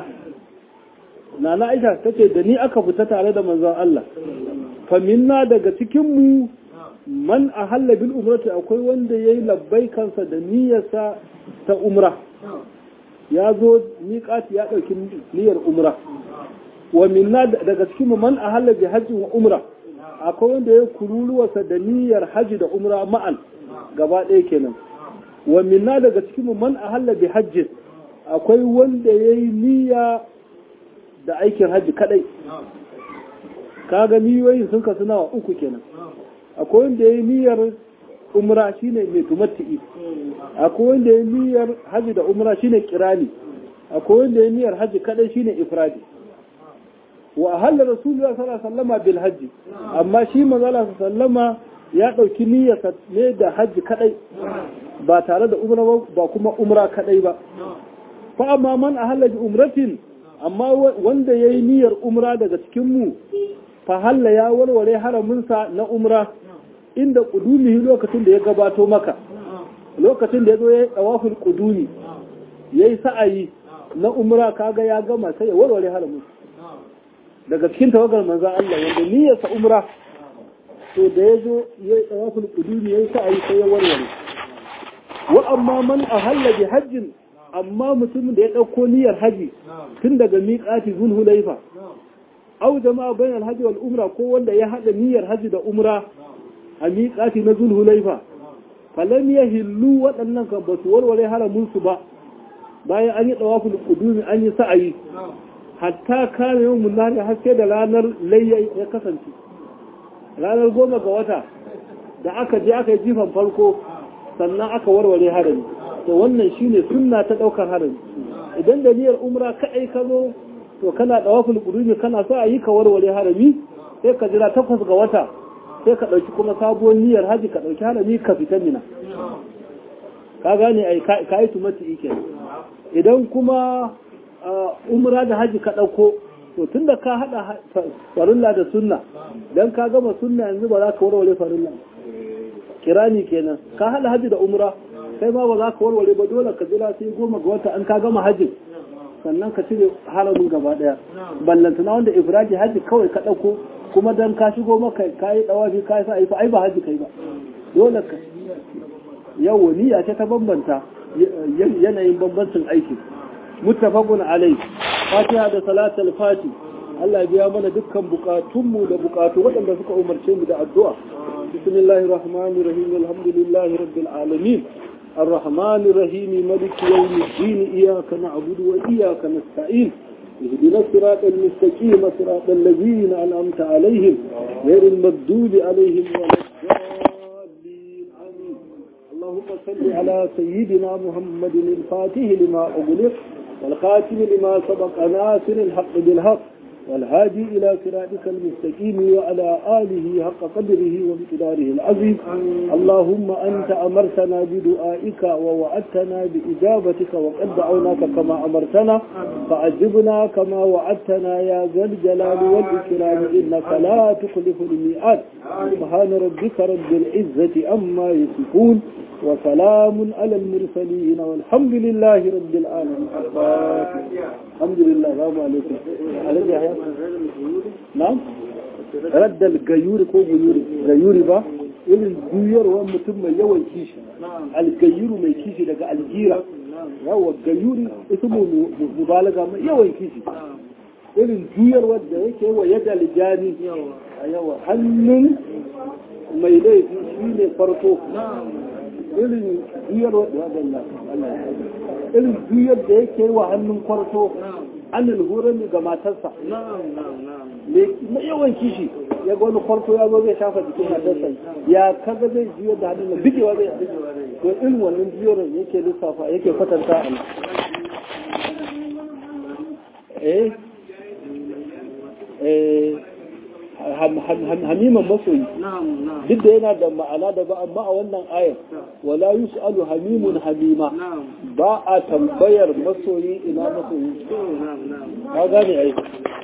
nana aisha tace da ni aka fita tare da manzon Allah fa minna daga cikin mu man ahalla bil umrati akwai wanda yayi labbaikansa da niyyarsa ta umra ya zo miƙati ya ɗauki niyyar umra wa minna daga cikin mu man ahalla bi hajji wa umra akwai wanda ya kururuwarsa da niyyar hajji da umra ma'an gaba ɗaya kenan wa minna daga cikin mu man ahalla bi hajji akwai wanda ya yi niyya da aikin hajji kadai kaga niyoyin sun kasu nawa uku kenan akwai wanda ya yi niyyar umra shine mai tumatti'i akwai wanda ya yi niyyar hajji da umra shine kirani akwai wanda ya yi niyyar hajji kadai shine ifradi wa ahalla rasulullah sallallahu alaihi wasallama bil hajji amma shi manzo sallama ya dauki niyyar ne da hajji kadai ba tare da umra ba kuma umra kadai ba fa amma man ahalla bi umratin amma wanda yayi niyyar umra daga cikin mu fa halla ya warware haramin sa na umra inda kudumihi lokacin da ya gabato maka lokacin da ya zo ya yi tawaful kudumi yayi sa'ayi na umra kaga ya gama sai ya warware haramin daga cikin tawagar manzan Allah wanda niyyarsa umra to da ya zo ya yi tsawafin kuduri ya yi sa'ayi sai ya warware wa amma man a bi hajjin amma mutumin da ya ɗauko niyyar haji tun daga miƙati zulhulaifa au jama'a bayan alhaji wal umra ko wanda ya haɗa niyyar haji da umra a miƙati na zulhulaifa falam ya hillu waɗannan kan ba su warware haramunsu ba bayan an yi tsawafin kudumi an yi sa'ayi hatta kame yau munari haske da ranar layya ya kasance ranar goma ga wata da aka je aka yi jifan farko sannan aka warware harami to wannan shine sunna ta daukar harami idan da niyyar umra kadai ka zo to kana dawaful qudumi kana so a yi ka warware harami sai ka jira takwas ga wata sai ka dauki kuma sabuwar niyyar haji ka dauki harami ka fita mina ka gane ai ka yi tumati kenan idan kuma umra da haji ka ɗauko to tun da ka haɗa farilla da sunna don ka gama sunna yanzu ba za ka warware farilla kirani kenan ka haɗa haji da umra kai ma ba za ka warware ba dole ka jira sai goma ga wata an ka gama hajji sannan ka cire haramin gaba ɗaya ballantana wanda ibrahim haji kawai ka ɗauko kuma dan ka shigo maka ka yi ɗawafi ka yi sa ai ba haji kai ba dole ka yawo niyya ce ta bambanta yanayin bambancin aiki muttafaqun alai fatiha da salatul fati Allah ya biya mana dukkan bukatunmu da bukatu waɗanda suka umarce mu da addu'a bismillahir rahmanir rahim alhamdulillahi rabbil alamin الرحمن الرحيم ملك يوم الدين إياك نعبد وإياك نستعين اهدنا الصراط المستقيم صراط الذين أنعمت عليهم غير المغضوب عليهم ولا الضالين آمين اللهم صل على سيدنا محمد الفاتح لما أغلق والخاتم لما سبق ناصر الحق بالحق والهادي إلى صراطك المستقيم وعلى آله حق قدره ومقداره العظيم اللهم أنت أمرتنا بدعائك ووعدتنا بإجابتك وقد دعوناك كما أمرتنا فأجبنا كما وعدتنا يا ذا الجلال والإكرام إنك لا تخلف الميعاد سبحان ربك رب العزة أما يصفون وسلام على المرسلين والحمد لله رب العالمين الحمد لله السلام عليكم عليك يا نعم رد الغيور ko guyuri gayuri ba irin juyarwar mutum mai yawan kishi algayuru mai kishi daga aljira yawa gayuri ismu mubalaga mai yawan kishi irin juyarwar da yake wa yadda aljani a yawa hannun mai laifi shi ne farko irin juyar irin juyar da yake wa hannun kwarto anil hurami ga matarsa mai yawan kishi ya ga wani kwarto ya zo zai shafa jikin matarsa ya kaga zai jiyo da hannun da bigewa zai to irin wannan jiyorin yake lissafa yake kwatanta a eh eh hamiman masoyi duk da yana da ma'ana da ba amma a wannan ayar wala yus'alu hamimun hamima ba a tambayar masoyi ina masoyi ka gane ai